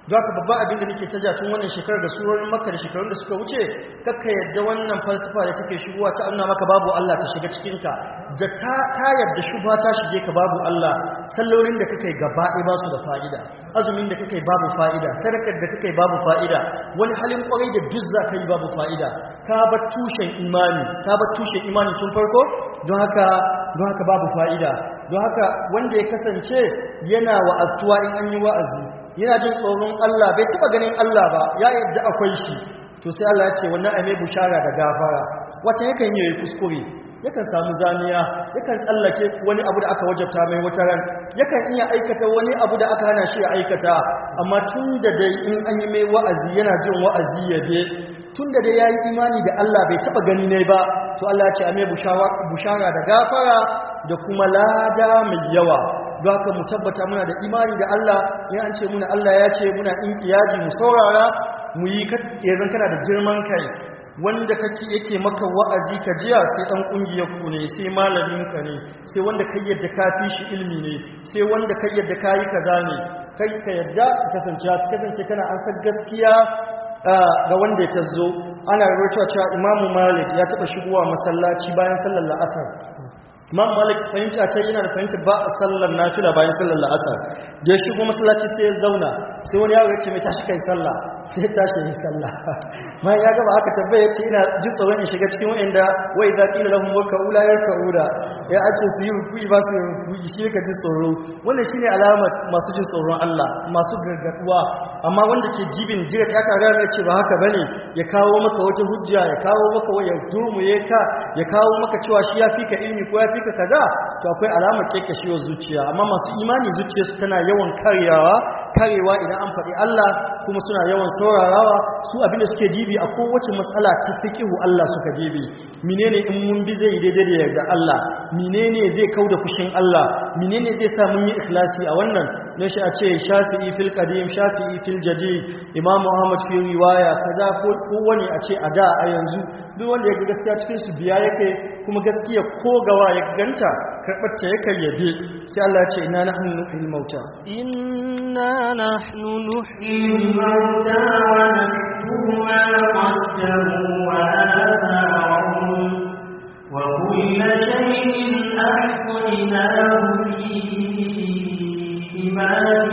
don haka babban abin da nake ta ja tun wannan shekarar da surorin makka da shekarun da suka wuce kakka yadda wannan falsafa da take shigowa ta nuna maka babu Allah ta shiga cikinka da ta ka yadda shubha ta shige ka babu Allah sallolin da kake gaba ɗaya ba su da fa'ida azumin da kake babu fa'ida sadakar da kake babu fa'ida wani halin kwarai da duk za ka yi babu fa'ida ka bar tushen imani ka bar tushen imani tun farko don haka don haka babu fa'ida don haka wanda ya kasance yana wa'azuwa in an yi wa'azi yana jin tsoron Allah bai taba ganin Allah ba ya yadda akwai shi to sai Allah ya ce wannan ai mai bushara da gafara wata yakan yi kuskure yakan samu zaniya yakan tsallake wani abu da aka wajabta mai wata ran yakan iya aikata wani abu da aka hana shi ya aikata amma tun da dai in an yi mai wa'azi yana jin wa'azi ya je tun da dai ya yi imani da Allah bai taba gani ne ba to Allah ya ce a mai bushara da gafara da kuma lada mai yawa don haka mu tabbata muna da imani da Allah in an ce muna Allah ya ce muna inkiyaji mu saurara mu yi yanzu kana da girman kai wanda kake yake maka wa'azi ka jiya sai dan kungiyar ku ne sai malamin ka ne sai wanda kai yadda ka fi shi ilmi ne sai wanda kai yadda kai kaza ne kai ka yadda ka kasance ka kasance kana an san gaskiya ga wanda ya tazo ana rawaito cewa Imam Malik ya taba shigowa masallaci bayan sallar la'asar Imam Malik fahimta ce yana da fahimta ba a sallar nafila bayan sallar la'asar da ya shigo masallaci sai ya zauna sai wani yaro ya ce mai tashi kai sallah sai ya tashi yi sallah bayan ya gaba aka tabbai ya ce ina ji tsoron in shiga cikin wa'anda wai za ƙila lahun waka ula ya ka'ura ya an ce su yi rukui ba su yi rukui shi ka ji tsoro wannan shi ne alamar masu jin tsoron Allah masu gargaduwa amma wanda ke jibin jiya ya kaga ya ce ba haka bane ya kawo maka wata hujja ya kawo maka ya durmuye ka ya kawo maka cewa shi ya fi ka ilimi ko ya fi ka kaza to akwai alamar kekashewar zuciya amma masu imani zuciyarsu tana yawan karyawa karewa idan an faɗi Allah kuma suna yawan saurarawa su abinda suke dibi a kowace matsala ta fiqihu Allah suka dibi menene in mun bi zai daidai da yarda Allah menene zai kauda fushin Allah menene zai sa mun yi ikhlasi a wannan ne shi a ce shafi'i fil qadim shafi'i fil jadid imam Muhammad fi riwaya kaza ko wani a ce a da a yanzu duk wanda ya ga gaskiya cikin su biya yake kuma gaskiya ko gawa ya ganta karbar ta yake yabe sai Allah ya ce inna nahnu nuhyil mauta inna nahnu nuhyil الموتى ونكتب ما قدموا وآثارهم وكل شيء أحصيناه في إمام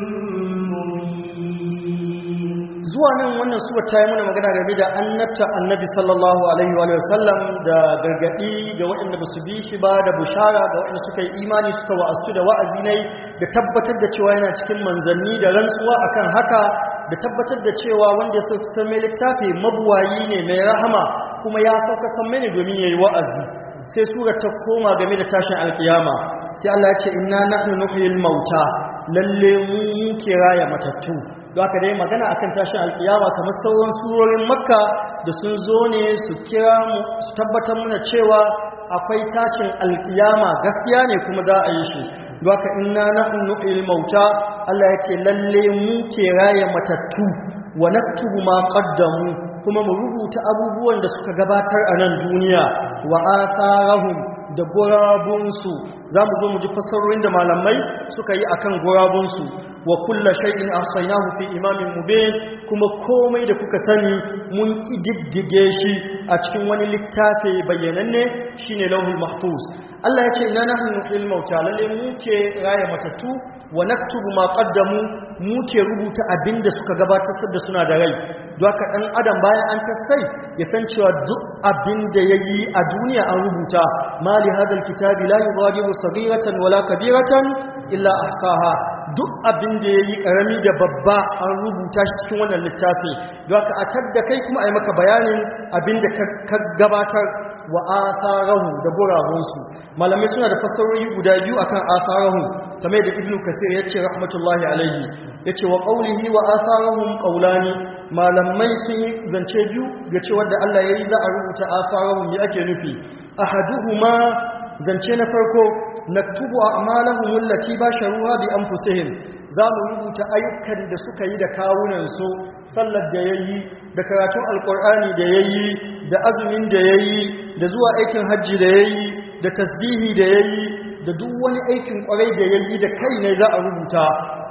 مبين zuwa nan wannan suwa ta yi muna magana game da annabta annabi sallallahu alaihi wa sallam da gargadi ga waɗanda ba su bi shi ba da bushara ga waɗanda suka yi imani suka wa'astu da wa'azi ne da tabbatar da cewa yana cikin manzanni da rantsuwa akan haka da tabbatar da cewa wanda ya sauka san mai littafi mabuwayi ne mai rahama kuma ya sauka san mai ne domin yayi wa'azi sai sura ta koma game da tashin alkiyama sai Allah ya ce inna nahnu nuhyil mauta lalle mu muke raya matattu don haka dai magana akan tashin alkiyama kamar sauran surorin makka da sun zo ne su kira mu su tabbatar muna cewa akwai tashin alkiyama gaskiya ne kuma za a yi shi don haka inna nahnu nuhyil mauta Allah ya ce lalle mu ke raya matattu wa naktubu ma qaddamu kuma mu rubuta abubuwan da suka gabatar a nan duniya wa atharahum da gurabunsu za mu zo mu ji fassarorin da malamai suka yi akan gurabunsu wa kulla shay'in ahsaynahu fi imamin mubin kuma komai da kuka sani mun kididdige shi a cikin wani littafi bayyananne shine lauhul mahfuz Allah ya ce inna nahnu nuhyil mauta lalle mu ke raya matattu wa naktubu ma qaddamu mu ke rubuta abinda suka gabatar da suna da rai don haka dan adam bayan an tasai ya san cewa duk abinda yayi a duniya an rubuta mali hadal kitabi la yughadiru saghiratan wala kabiratan illa ahsaha duk abin da ya yi ƙarami da babba an rubuta shi cikin wannan littafi don haka a tadda kai kuma a yi maka bayanin abin da ka gabatar wa asarahu da gurabunsu malamai suna da fassarori guda biyu akan asarahu kamar da ibnu kasir ya ce rahmatullahi alaihi ya ce wa ƙaunihi wa asarahum ƙaulani malamai sun yi zance biyu ga cewar da allah ya yi za a rubuta asarahum ya ake nufi ahaduhuma zance na farko naktubu a'malahum allati basharuha bi anfusihim za mu rubuta ayyukan da suka yi da kawunan su sallar da yayi da karatun alqur'ani da yayi da azumin da yayi da zuwa aikin hajji da yayi da tasbihi da yayi da duk wani aikin kwarai da yayi da kai ne za a rubuta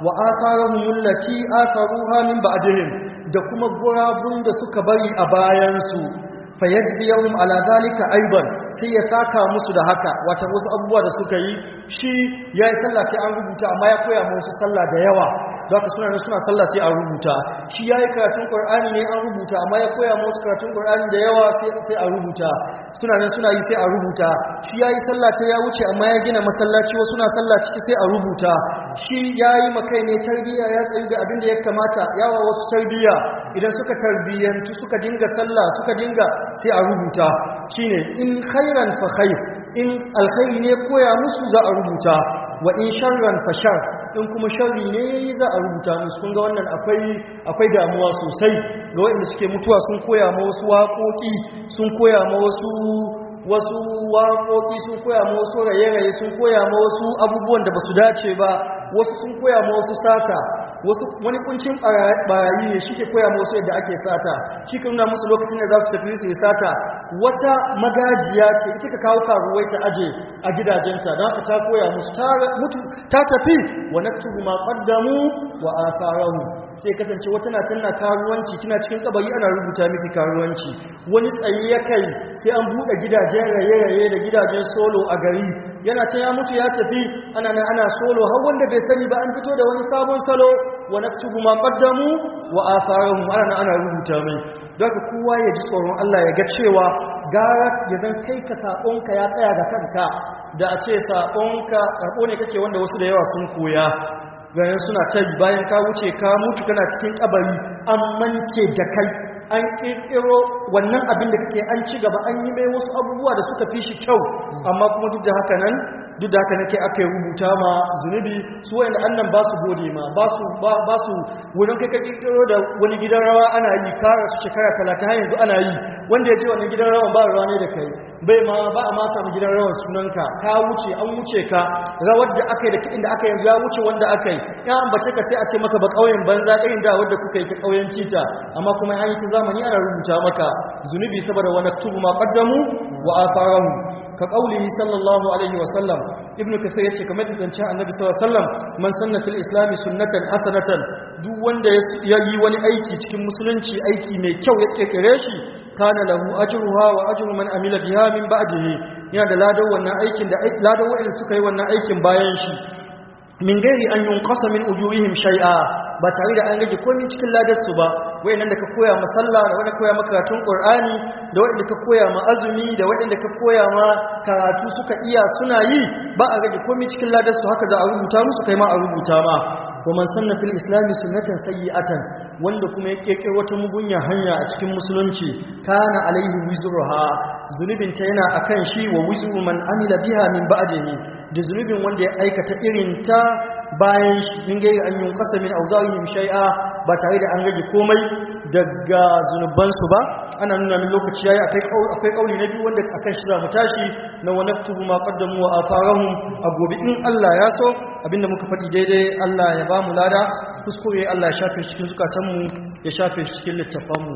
wa atharahum allati atharuha min ba'dihim da kuma gurabun da suka bari a bayansu fayajziyahum ala zalika aidan sai ya saka musu da haka wata wasu abubuwa da suka yi shi yayi sallah sai an rubuta amma ya koya musu sallah da yawa don haka suna suna sallah sai an rubuta shi yayi karatun qur'ani ne an rubuta amma ya koya musu karatun qur'ani da yawa sai sai a rubuta suna nan suna yi sai a rubuta shi yayi sallah ta ya wuce amma ya gina masallaci wasu suna sallah ciki sai a rubuta shi yayi makai ne tarbiyya ya tsayu da abin da ya kamata yawa wasu tarbiyya idan suka tarbiyyantu suka dinga sallah suka dinga sai a rubuta shine in khairan fa khair in alkhairi ne koya musu za a rubuta wa in sharran fa shar in kuma sharri ne za a rubuta musu kun ga wannan akwai akwai damuwa sosai ga waɗanda suke mutuwa sun koya ma wasu waƙoƙi sun koya ma wasu wasu waƙoƙi sun koya ma wasu raye-raye sun koya ma wasu abubuwan da ba su dace ba wasu sun koya ma wasu sata wasu wani kuncin barayi ne shi ke koya ma wasu yadda ake sata shi ka nuna musu lokacin da za su tafi su yi sata wata magajiya ce ita ka kawo karuwai ta aje a gidajenta don haka ta koya musu ta mutu ta tafi wa naktubu ma qaddamu wa atharahum sai kasance wata na tana karuwanci kina cikin kabari ana rubuta miki karuwanci wani tsayi ya kai sai an buɗe gidajen raye-raye da gidajen solo a gari yana ta ya mutu ya tafi ana nan ana solo har wanda bai sani ba an fito da wani sabon salo wa naktubu ma qaddamu wa atharahum ana nan ana rubuta mai don haka kowa ya ji tsoron Allah ya ga cewa gara ya zan kai ka saƙonka ya tsaya ga kanka da a ce saƙonka karɓo ne kake wanda wasu da yawa sun koya ganin suna ta bayan ka wuce ka mutu kana cikin kabari an mance da kai an kirkiro wannan abin da kake an ci gaba an yi mai wasu abubuwa da suka fi shi kyau amma kuma duk da haka nan duk da haka nake aka yi rubuta ma zunubi su wayanda annan ba su gode ma ba su ba su wurin kai ka kirkiro da wani gidan rawa ana yi kara su shekara talatin har yanzu ana yi wanda ya je wannan gidan rawan ba rawa ne da kai bai ma ba a ma samu gidan rawan sunanka ka wuce an wuce ka rawar da aka yi da kiɗin da aka yanzu ya wuce wanda aka yi ya ambace ka sai a ce maka ba ƙauyen banza irin da wadda kuka yi ta ƙauyen cita amma kuma an yi ta zamani ana rubuta maka zunubi saboda wani tubu ma qaddamu wa afarahu ka qaulihi sallallahu alaihi wa sallam ibnu kasir yace kamar da zancen annabi sallallahu alaihi wa sallam man sanna fil islam sunnatan hasanatan duk wanda ya yi wani aiki cikin musulunci aiki mai kyau ya kirkire shi kana lahu ajruha wa ajru man amila biha min ba'dihi yana da ladan wannan aikin da ladan wa'anda suka yi wannan aikin bayan shi min gairi an yunqasa min ujurihim shay'a ba tare da an rage komai cikin ladar su ba wayannan da ka koya ma sallah da wanda koya ma karatun qur'ani da wanda ka koya ma azumi da wanda ka koya ma karatu suka iya suna yi ba a rage komai cikin ladar su haka za a rubuta musu kai ma a rubuta ma ومن سن في الإسلام سنة سيئة wanda kuma ya keke wata mugunya hanya a cikin musulunci kana alaihi wizruha zunubin ta yana akan shi wa wizru man amila biha min ba'dihi da zunubin wanda ya aikata irin ta bayan shi min gairi an yunqasa min awzarihim shay'a ba tare da an rage komai daga zunubansu ba ana nuna min lokaci yayi akai akwai kauli na biyu wanda akan shi za mu tashi na wa naktubu ma qaddamu wa atharahum a gobe in Allah ya so abinda muka faɗi daidai Allah ya ba mu lada kuskure Allah ya shafe cikin zukatanmu ya shafe cikin littafanmu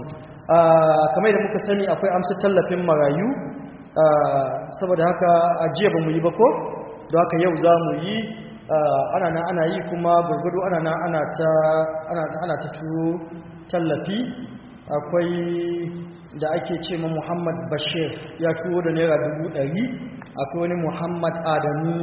kamar da muka sani akwai amsa tallafin marayu saboda haka ajiya ba mu yi ba ko don haka yau za mu yi ana nan ana yi kuma gurgudu ana nan ana ta ana ta turo tallafi akwai da ake ce ma Muhammad Bashir ya turo da naira dubu ɗari akwai wani Muhammad Adamu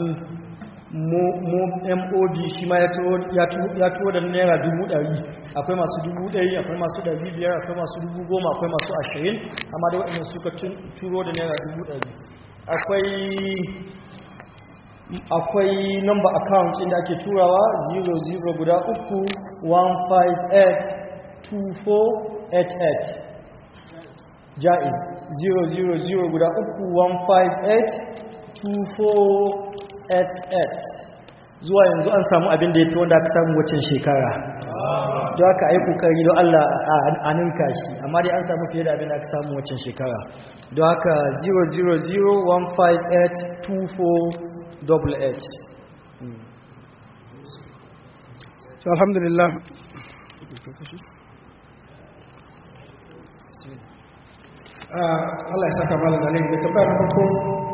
MOD shi ma ya turo da naira dubu ɗari akwai masu dubu ɗari akwai masu ɗari biyar akwai masu dubu goma akwai masu ashirin amma da waɗanda suka turo da naira dubu ɗari akwai akwai number account inda ake turawa 00 guda uku 1582488 jaiz 000 guda uku 1582488 zuwa yanzu an samu abin da ya fi wanda aka samu waccan shekara don haka ai kokari don Allah a ninka shi amma dai an samu fiye da abin da aka samu waccan shekara don haka 0001582 double H. So alhamdulillah. Allah ya saka malam alim da tambaya na farko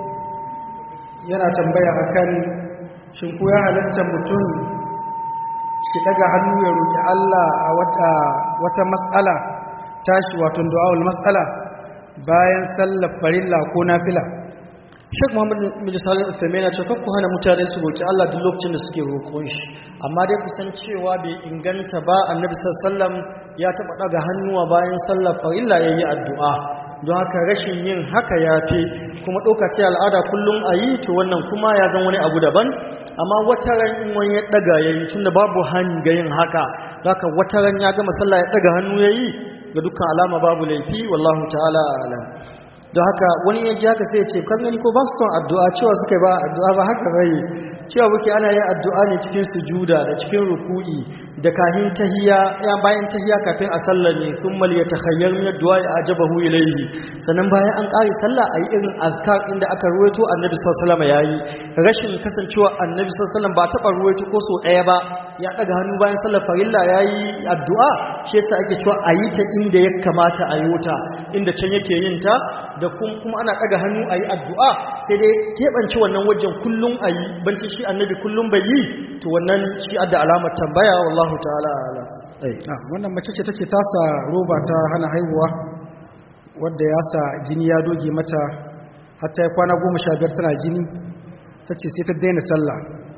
yana tambaya akan shin ko ya halatta mutum shi daga hannu ya roƙi Allah a wata wata mas'ala tashi wato du'aul mas'ala bayan sallar farilla ko nafila Sheikh Muhammad bin Salih Uthaymeen ya ce kakku hana mutane su roki Allah duk lokacin da suke roƙon shi amma dai kusan cewa bai inganta ba Annabi sallallahu alaihi wasallam ya taba daga hannuwa bayan sallar farilla yayi addu'a don haka rashin yin haka yafi kuma doka ce al'ada kullum ayi to wannan kuma ya zan wani abu daban amma wata ran in wani ya daga yayi tunda babu hani ga yin haka haka wata ran ya gama sallah ya daga hannu yayi ga dukkan alama babu laifi wallahu ta'ala a'lam don haka wani ya ji haka sai ya ce kan gani ko ba su son addu'a cewa suka yi ba addu'a ba haka bai cewa muke ana yin addu'a ne cikin sujuda da cikin ruku'i da kahin tahiya ya bayan tahiya kafin a sallar ne sun mal ya takhayyar min addu'a ya ajabahu ilayhi sannan bayan an kare sallah ayi irin azkar inda aka ruwaito annabi sallallahu alaihi wasallam yayi rashin kasancewa annabi sallallahu alaihi wasallam ba taba ruwaito ko so daya ba ya daga hannu bayan sallar farilla yayi addu'a shi yasa ake cewa ayi ta inda ya kamata a yi ta inda can yake yin ta da kuma ana ɗaga hannu a yi addu'a sai dai keɓance wannan wajen kullum a yi banci shi annabi kullum bai yi to wannan shi adda alamar tambaya wallahu ta'ala ala Ah, wannan mace ce take tasa roba ta hana haihuwa wadda ya sa jini ya doge mata hatta ya kwana goma sha biyar tana jini ta ce sai ta daina sallah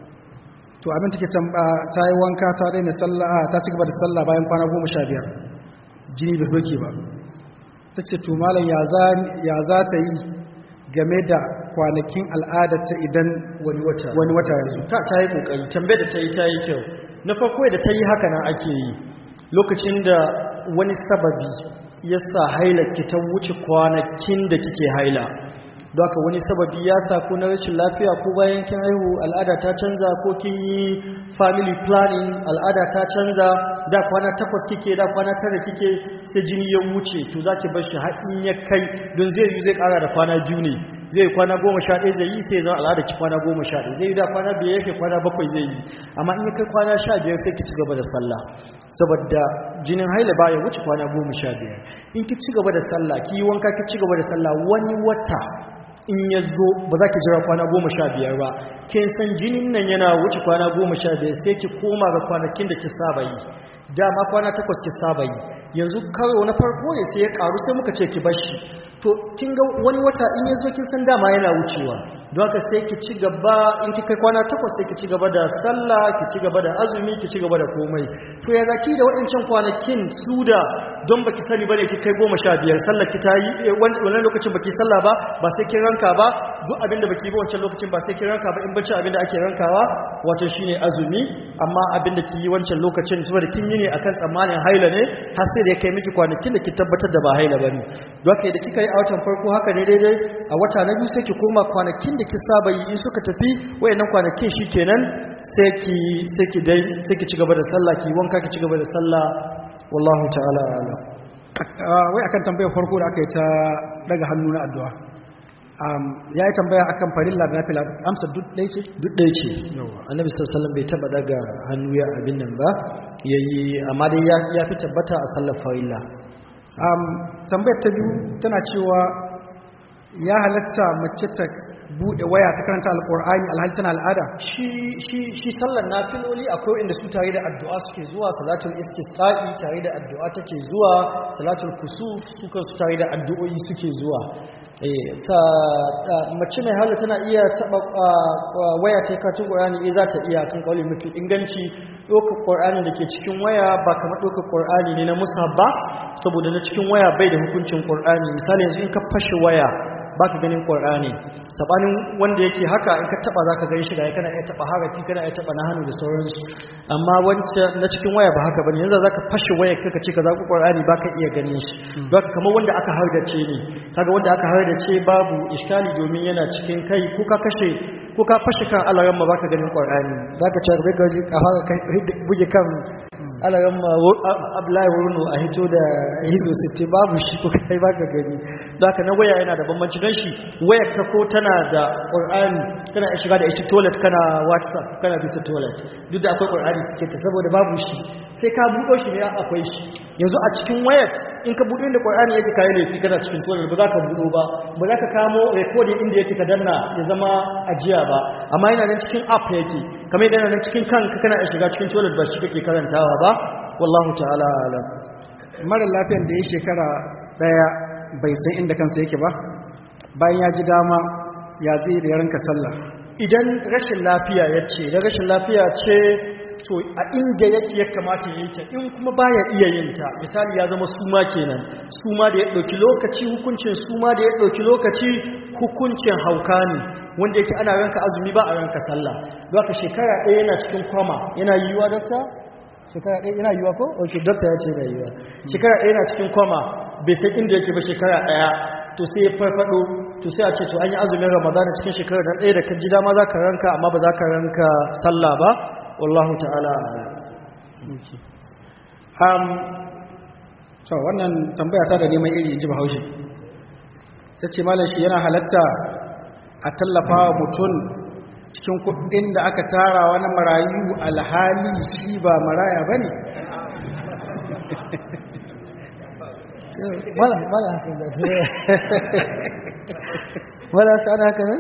to abin take tamba ta yi wanka ta daina sallah ah, ta ci gaba da sallah bayan kwana goma sha biyar jini bai doke ba ta ce to malam ya za ta yi game da kwanakin al'adarta idan wani wata wani wata ya zo ta ta yi kokari tambayar da ta yi ta yi kyau na farko da ta yi haka nan ake yi lokacin da wani sababi ya sa haila ki ta wuce kwanakin da kike haila don haka wani sababi ya sa ko na rashin lafiya ko bayan kin haihu al'ada ta canza ko kin yi family planning al'ada ta canza da kwana takwas kike da kwana tara kike sai jini ya wuce to zaki bar shi har in ya kai don zai yi zai kara da kwana biyu ne zai yi kwana goma sha ɗaya zai yi sai zan al'ada ki kwana goma sha ɗaya zai yi da kwana biyar yake kwana bakwai zai yi amma in ya kai kwana sha biyar sai ki ci gaba da sallah saboda jinin haila baya wuce kwana goma sha biyar in ki ci gaba da sallah ki yi wanka ki ci gaba da sallah wani wata in ya zo ba za ki jira kwana goma sha biyar ba kin san jinin nan yana wuce kwana goma sha biyar sai ki koma ga kwanakin da ki saba yi dama kwana takwas ki saba yi yanzu karo na farko ne sai ya karu sai muka ce ki bashi to kin ga wani wata in ya zo kin san dama yana wucewa don haka sai ki ci gaba in ki kai kwana takwas sai ki ci gaba da sallah ki ci gaba da azumi ki ci gaba da komai to ya zaki da waɗancan kwanakin su da don baki sani bane ki kai goma sha biyar sallar ki ta yi wannan lokacin baki sallah ba ba sai kin ranka ba duk abinda baki yi ba wancan lokacin ba sai kin ranka ba in bacci abinda ake rankawa wato shine azumi amma abinda ki yi wancan lokacin saboda kin yi ne akan tsammanin haila ne har sai da ya kai miki kwanakin da ki tabbatar da ba haila bane don haka da kika yi a watan farko haka ne daidai a wata na biyu sai ki koma kwanakin da ki saba yi in suka tafi wayannan kwanakin shikenan sai ki sai ki dai sai ki ci gaba da sallah ki wanka ki ci gaba da sallah wallahu ta'ala a'lam wai akan tambayar farko da aka yi ta daga hannu na addu'a ya yi tambaya akan farilla da nafila amsa duk ɗaya ce duk ɗaya ce annabi sallallahu bai taba daga hannu ya abin nan ba yayi amma dai ya fi tabbata a sallar farilla tambayar ta biyu tana cewa ya halatta mace ta bude waya ta karanta alkur'ani alhali tana al'ada shi shi shi sallar nafiloli akwai inda su tare da addu'a suke zuwa salatul istisqa'i tare da addu'a take zuwa salatul kusuf su su tare da addu'o'i suke zuwa eh sa mace mai hala tana iya taba waya ta karatun qur'ani eh za ta iya kan kauli mafi inganci dokar qur'ani da ke cikin waya ba kamar dokar qur'ani ne na musab ba saboda na cikin waya bai da hukuncin qur'ani misali yanzu in ka fashe waya baka ganin qur'ani sabanin wanda yake haka in ka taba zaka gani shi ga kana iya taba harafi kana iya taba na hannu da sauransu amma wancan na cikin waya ba haka bane yanzu zaka fashe waya kaka ce ka zaku qur'ani baka iya ganin shi baka kamar wanda aka hardace ne kaga wanda aka hardace babu iskali domin yana cikin kai ko ka kashe ko ka fashe kan alaran ma baka ganin qur'ani zaka ce bai ka ji ka fara buge kan alaran ma abdullahi wurno a hito da hizo 60 babu shi ko kai baka gani zaka na waya yana da bambanci don shi wayar ka ko tana da qur'ani kana shiga da ita toilet kana whatsapp kana bisa toilet duk da akwai qur'ani cikin ta saboda babu shi sai ka buɗo shi ne akwai shi yanzu a cikin wayat in ka buɗo inda ƙwar'ani yake kayi laifi kana cikin toilet ba za ka buɗo ba ba za ka kamo recording inda yake ka danna ya zama ajiya ba amma yana nan cikin app yake kamar yana nan cikin kanka kana iya shiga cikin toilet ba shi kake karantawa ba wallahu ta'ala alam mara lafiyan da ya shekara daya bai san inda kansa yake ba bayan ya ji dama ya zai da yaranka sallah idan rashin lafiya ya ce da rashin lafiya ce to a inda yake ya kamata ya yi ta in kuma baya iya yin ta misali ya zama suma kenan suma da ya ɗauki lokaci hukuncin suma da ya ɗauki lokaci hukuncin hauka ne wanda yake ana ranka azumi ba a ranka sallah don haka shekara ɗaya yana cikin kwama yana yiwuwa dokta shekara ɗaya yana yiwuwa ko ok dokta ya ce yana yiwuwa shekara ɗaya yana cikin kwama bai san inda yake ba shekara ɗaya to sai ya farfado to sai a ce to an yi azumin ramadana cikin shekarar da ɗaya da kan ji dama za ka ranka amma ba za ka ranka sallah ba wallahu ta'ala um, to wannan tambaya ta da neman iri ji bahaushe ta ce malam shi yana halatta a tallafa wa mutum cikin kudin da aka tara wani marayu alhali shi ba maraya ba ne wala haka da wala ta ana haka nan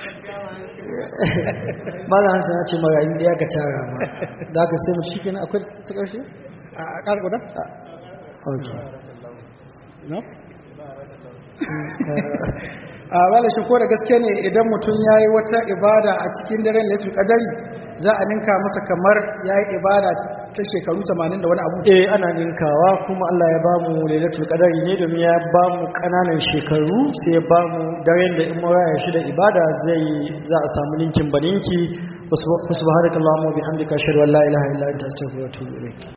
mala hansa ya ce marayu da ya ga tara ma da aka sai mu shi kenan akwai ta ƙarshe a ƙara guda? ok no? a wala shi ko da gaske ne idan mutum ya yi wata ibada a cikin daren laifin kadari za a ninka masa kamar ya yi ibada ta shekaru 80 da wani abu eh ana ninkawa kuma Allah ya ba mu lailatul qadari ne domin ya ba mu kananan shekaru sai ya ba mu daren da in muraya shi da ibada zai za a samu ninkin baninki subhanakallahumma wa bihamdika ashhadu an la ilaha illa anta astaghfiruka wa atubu ilaik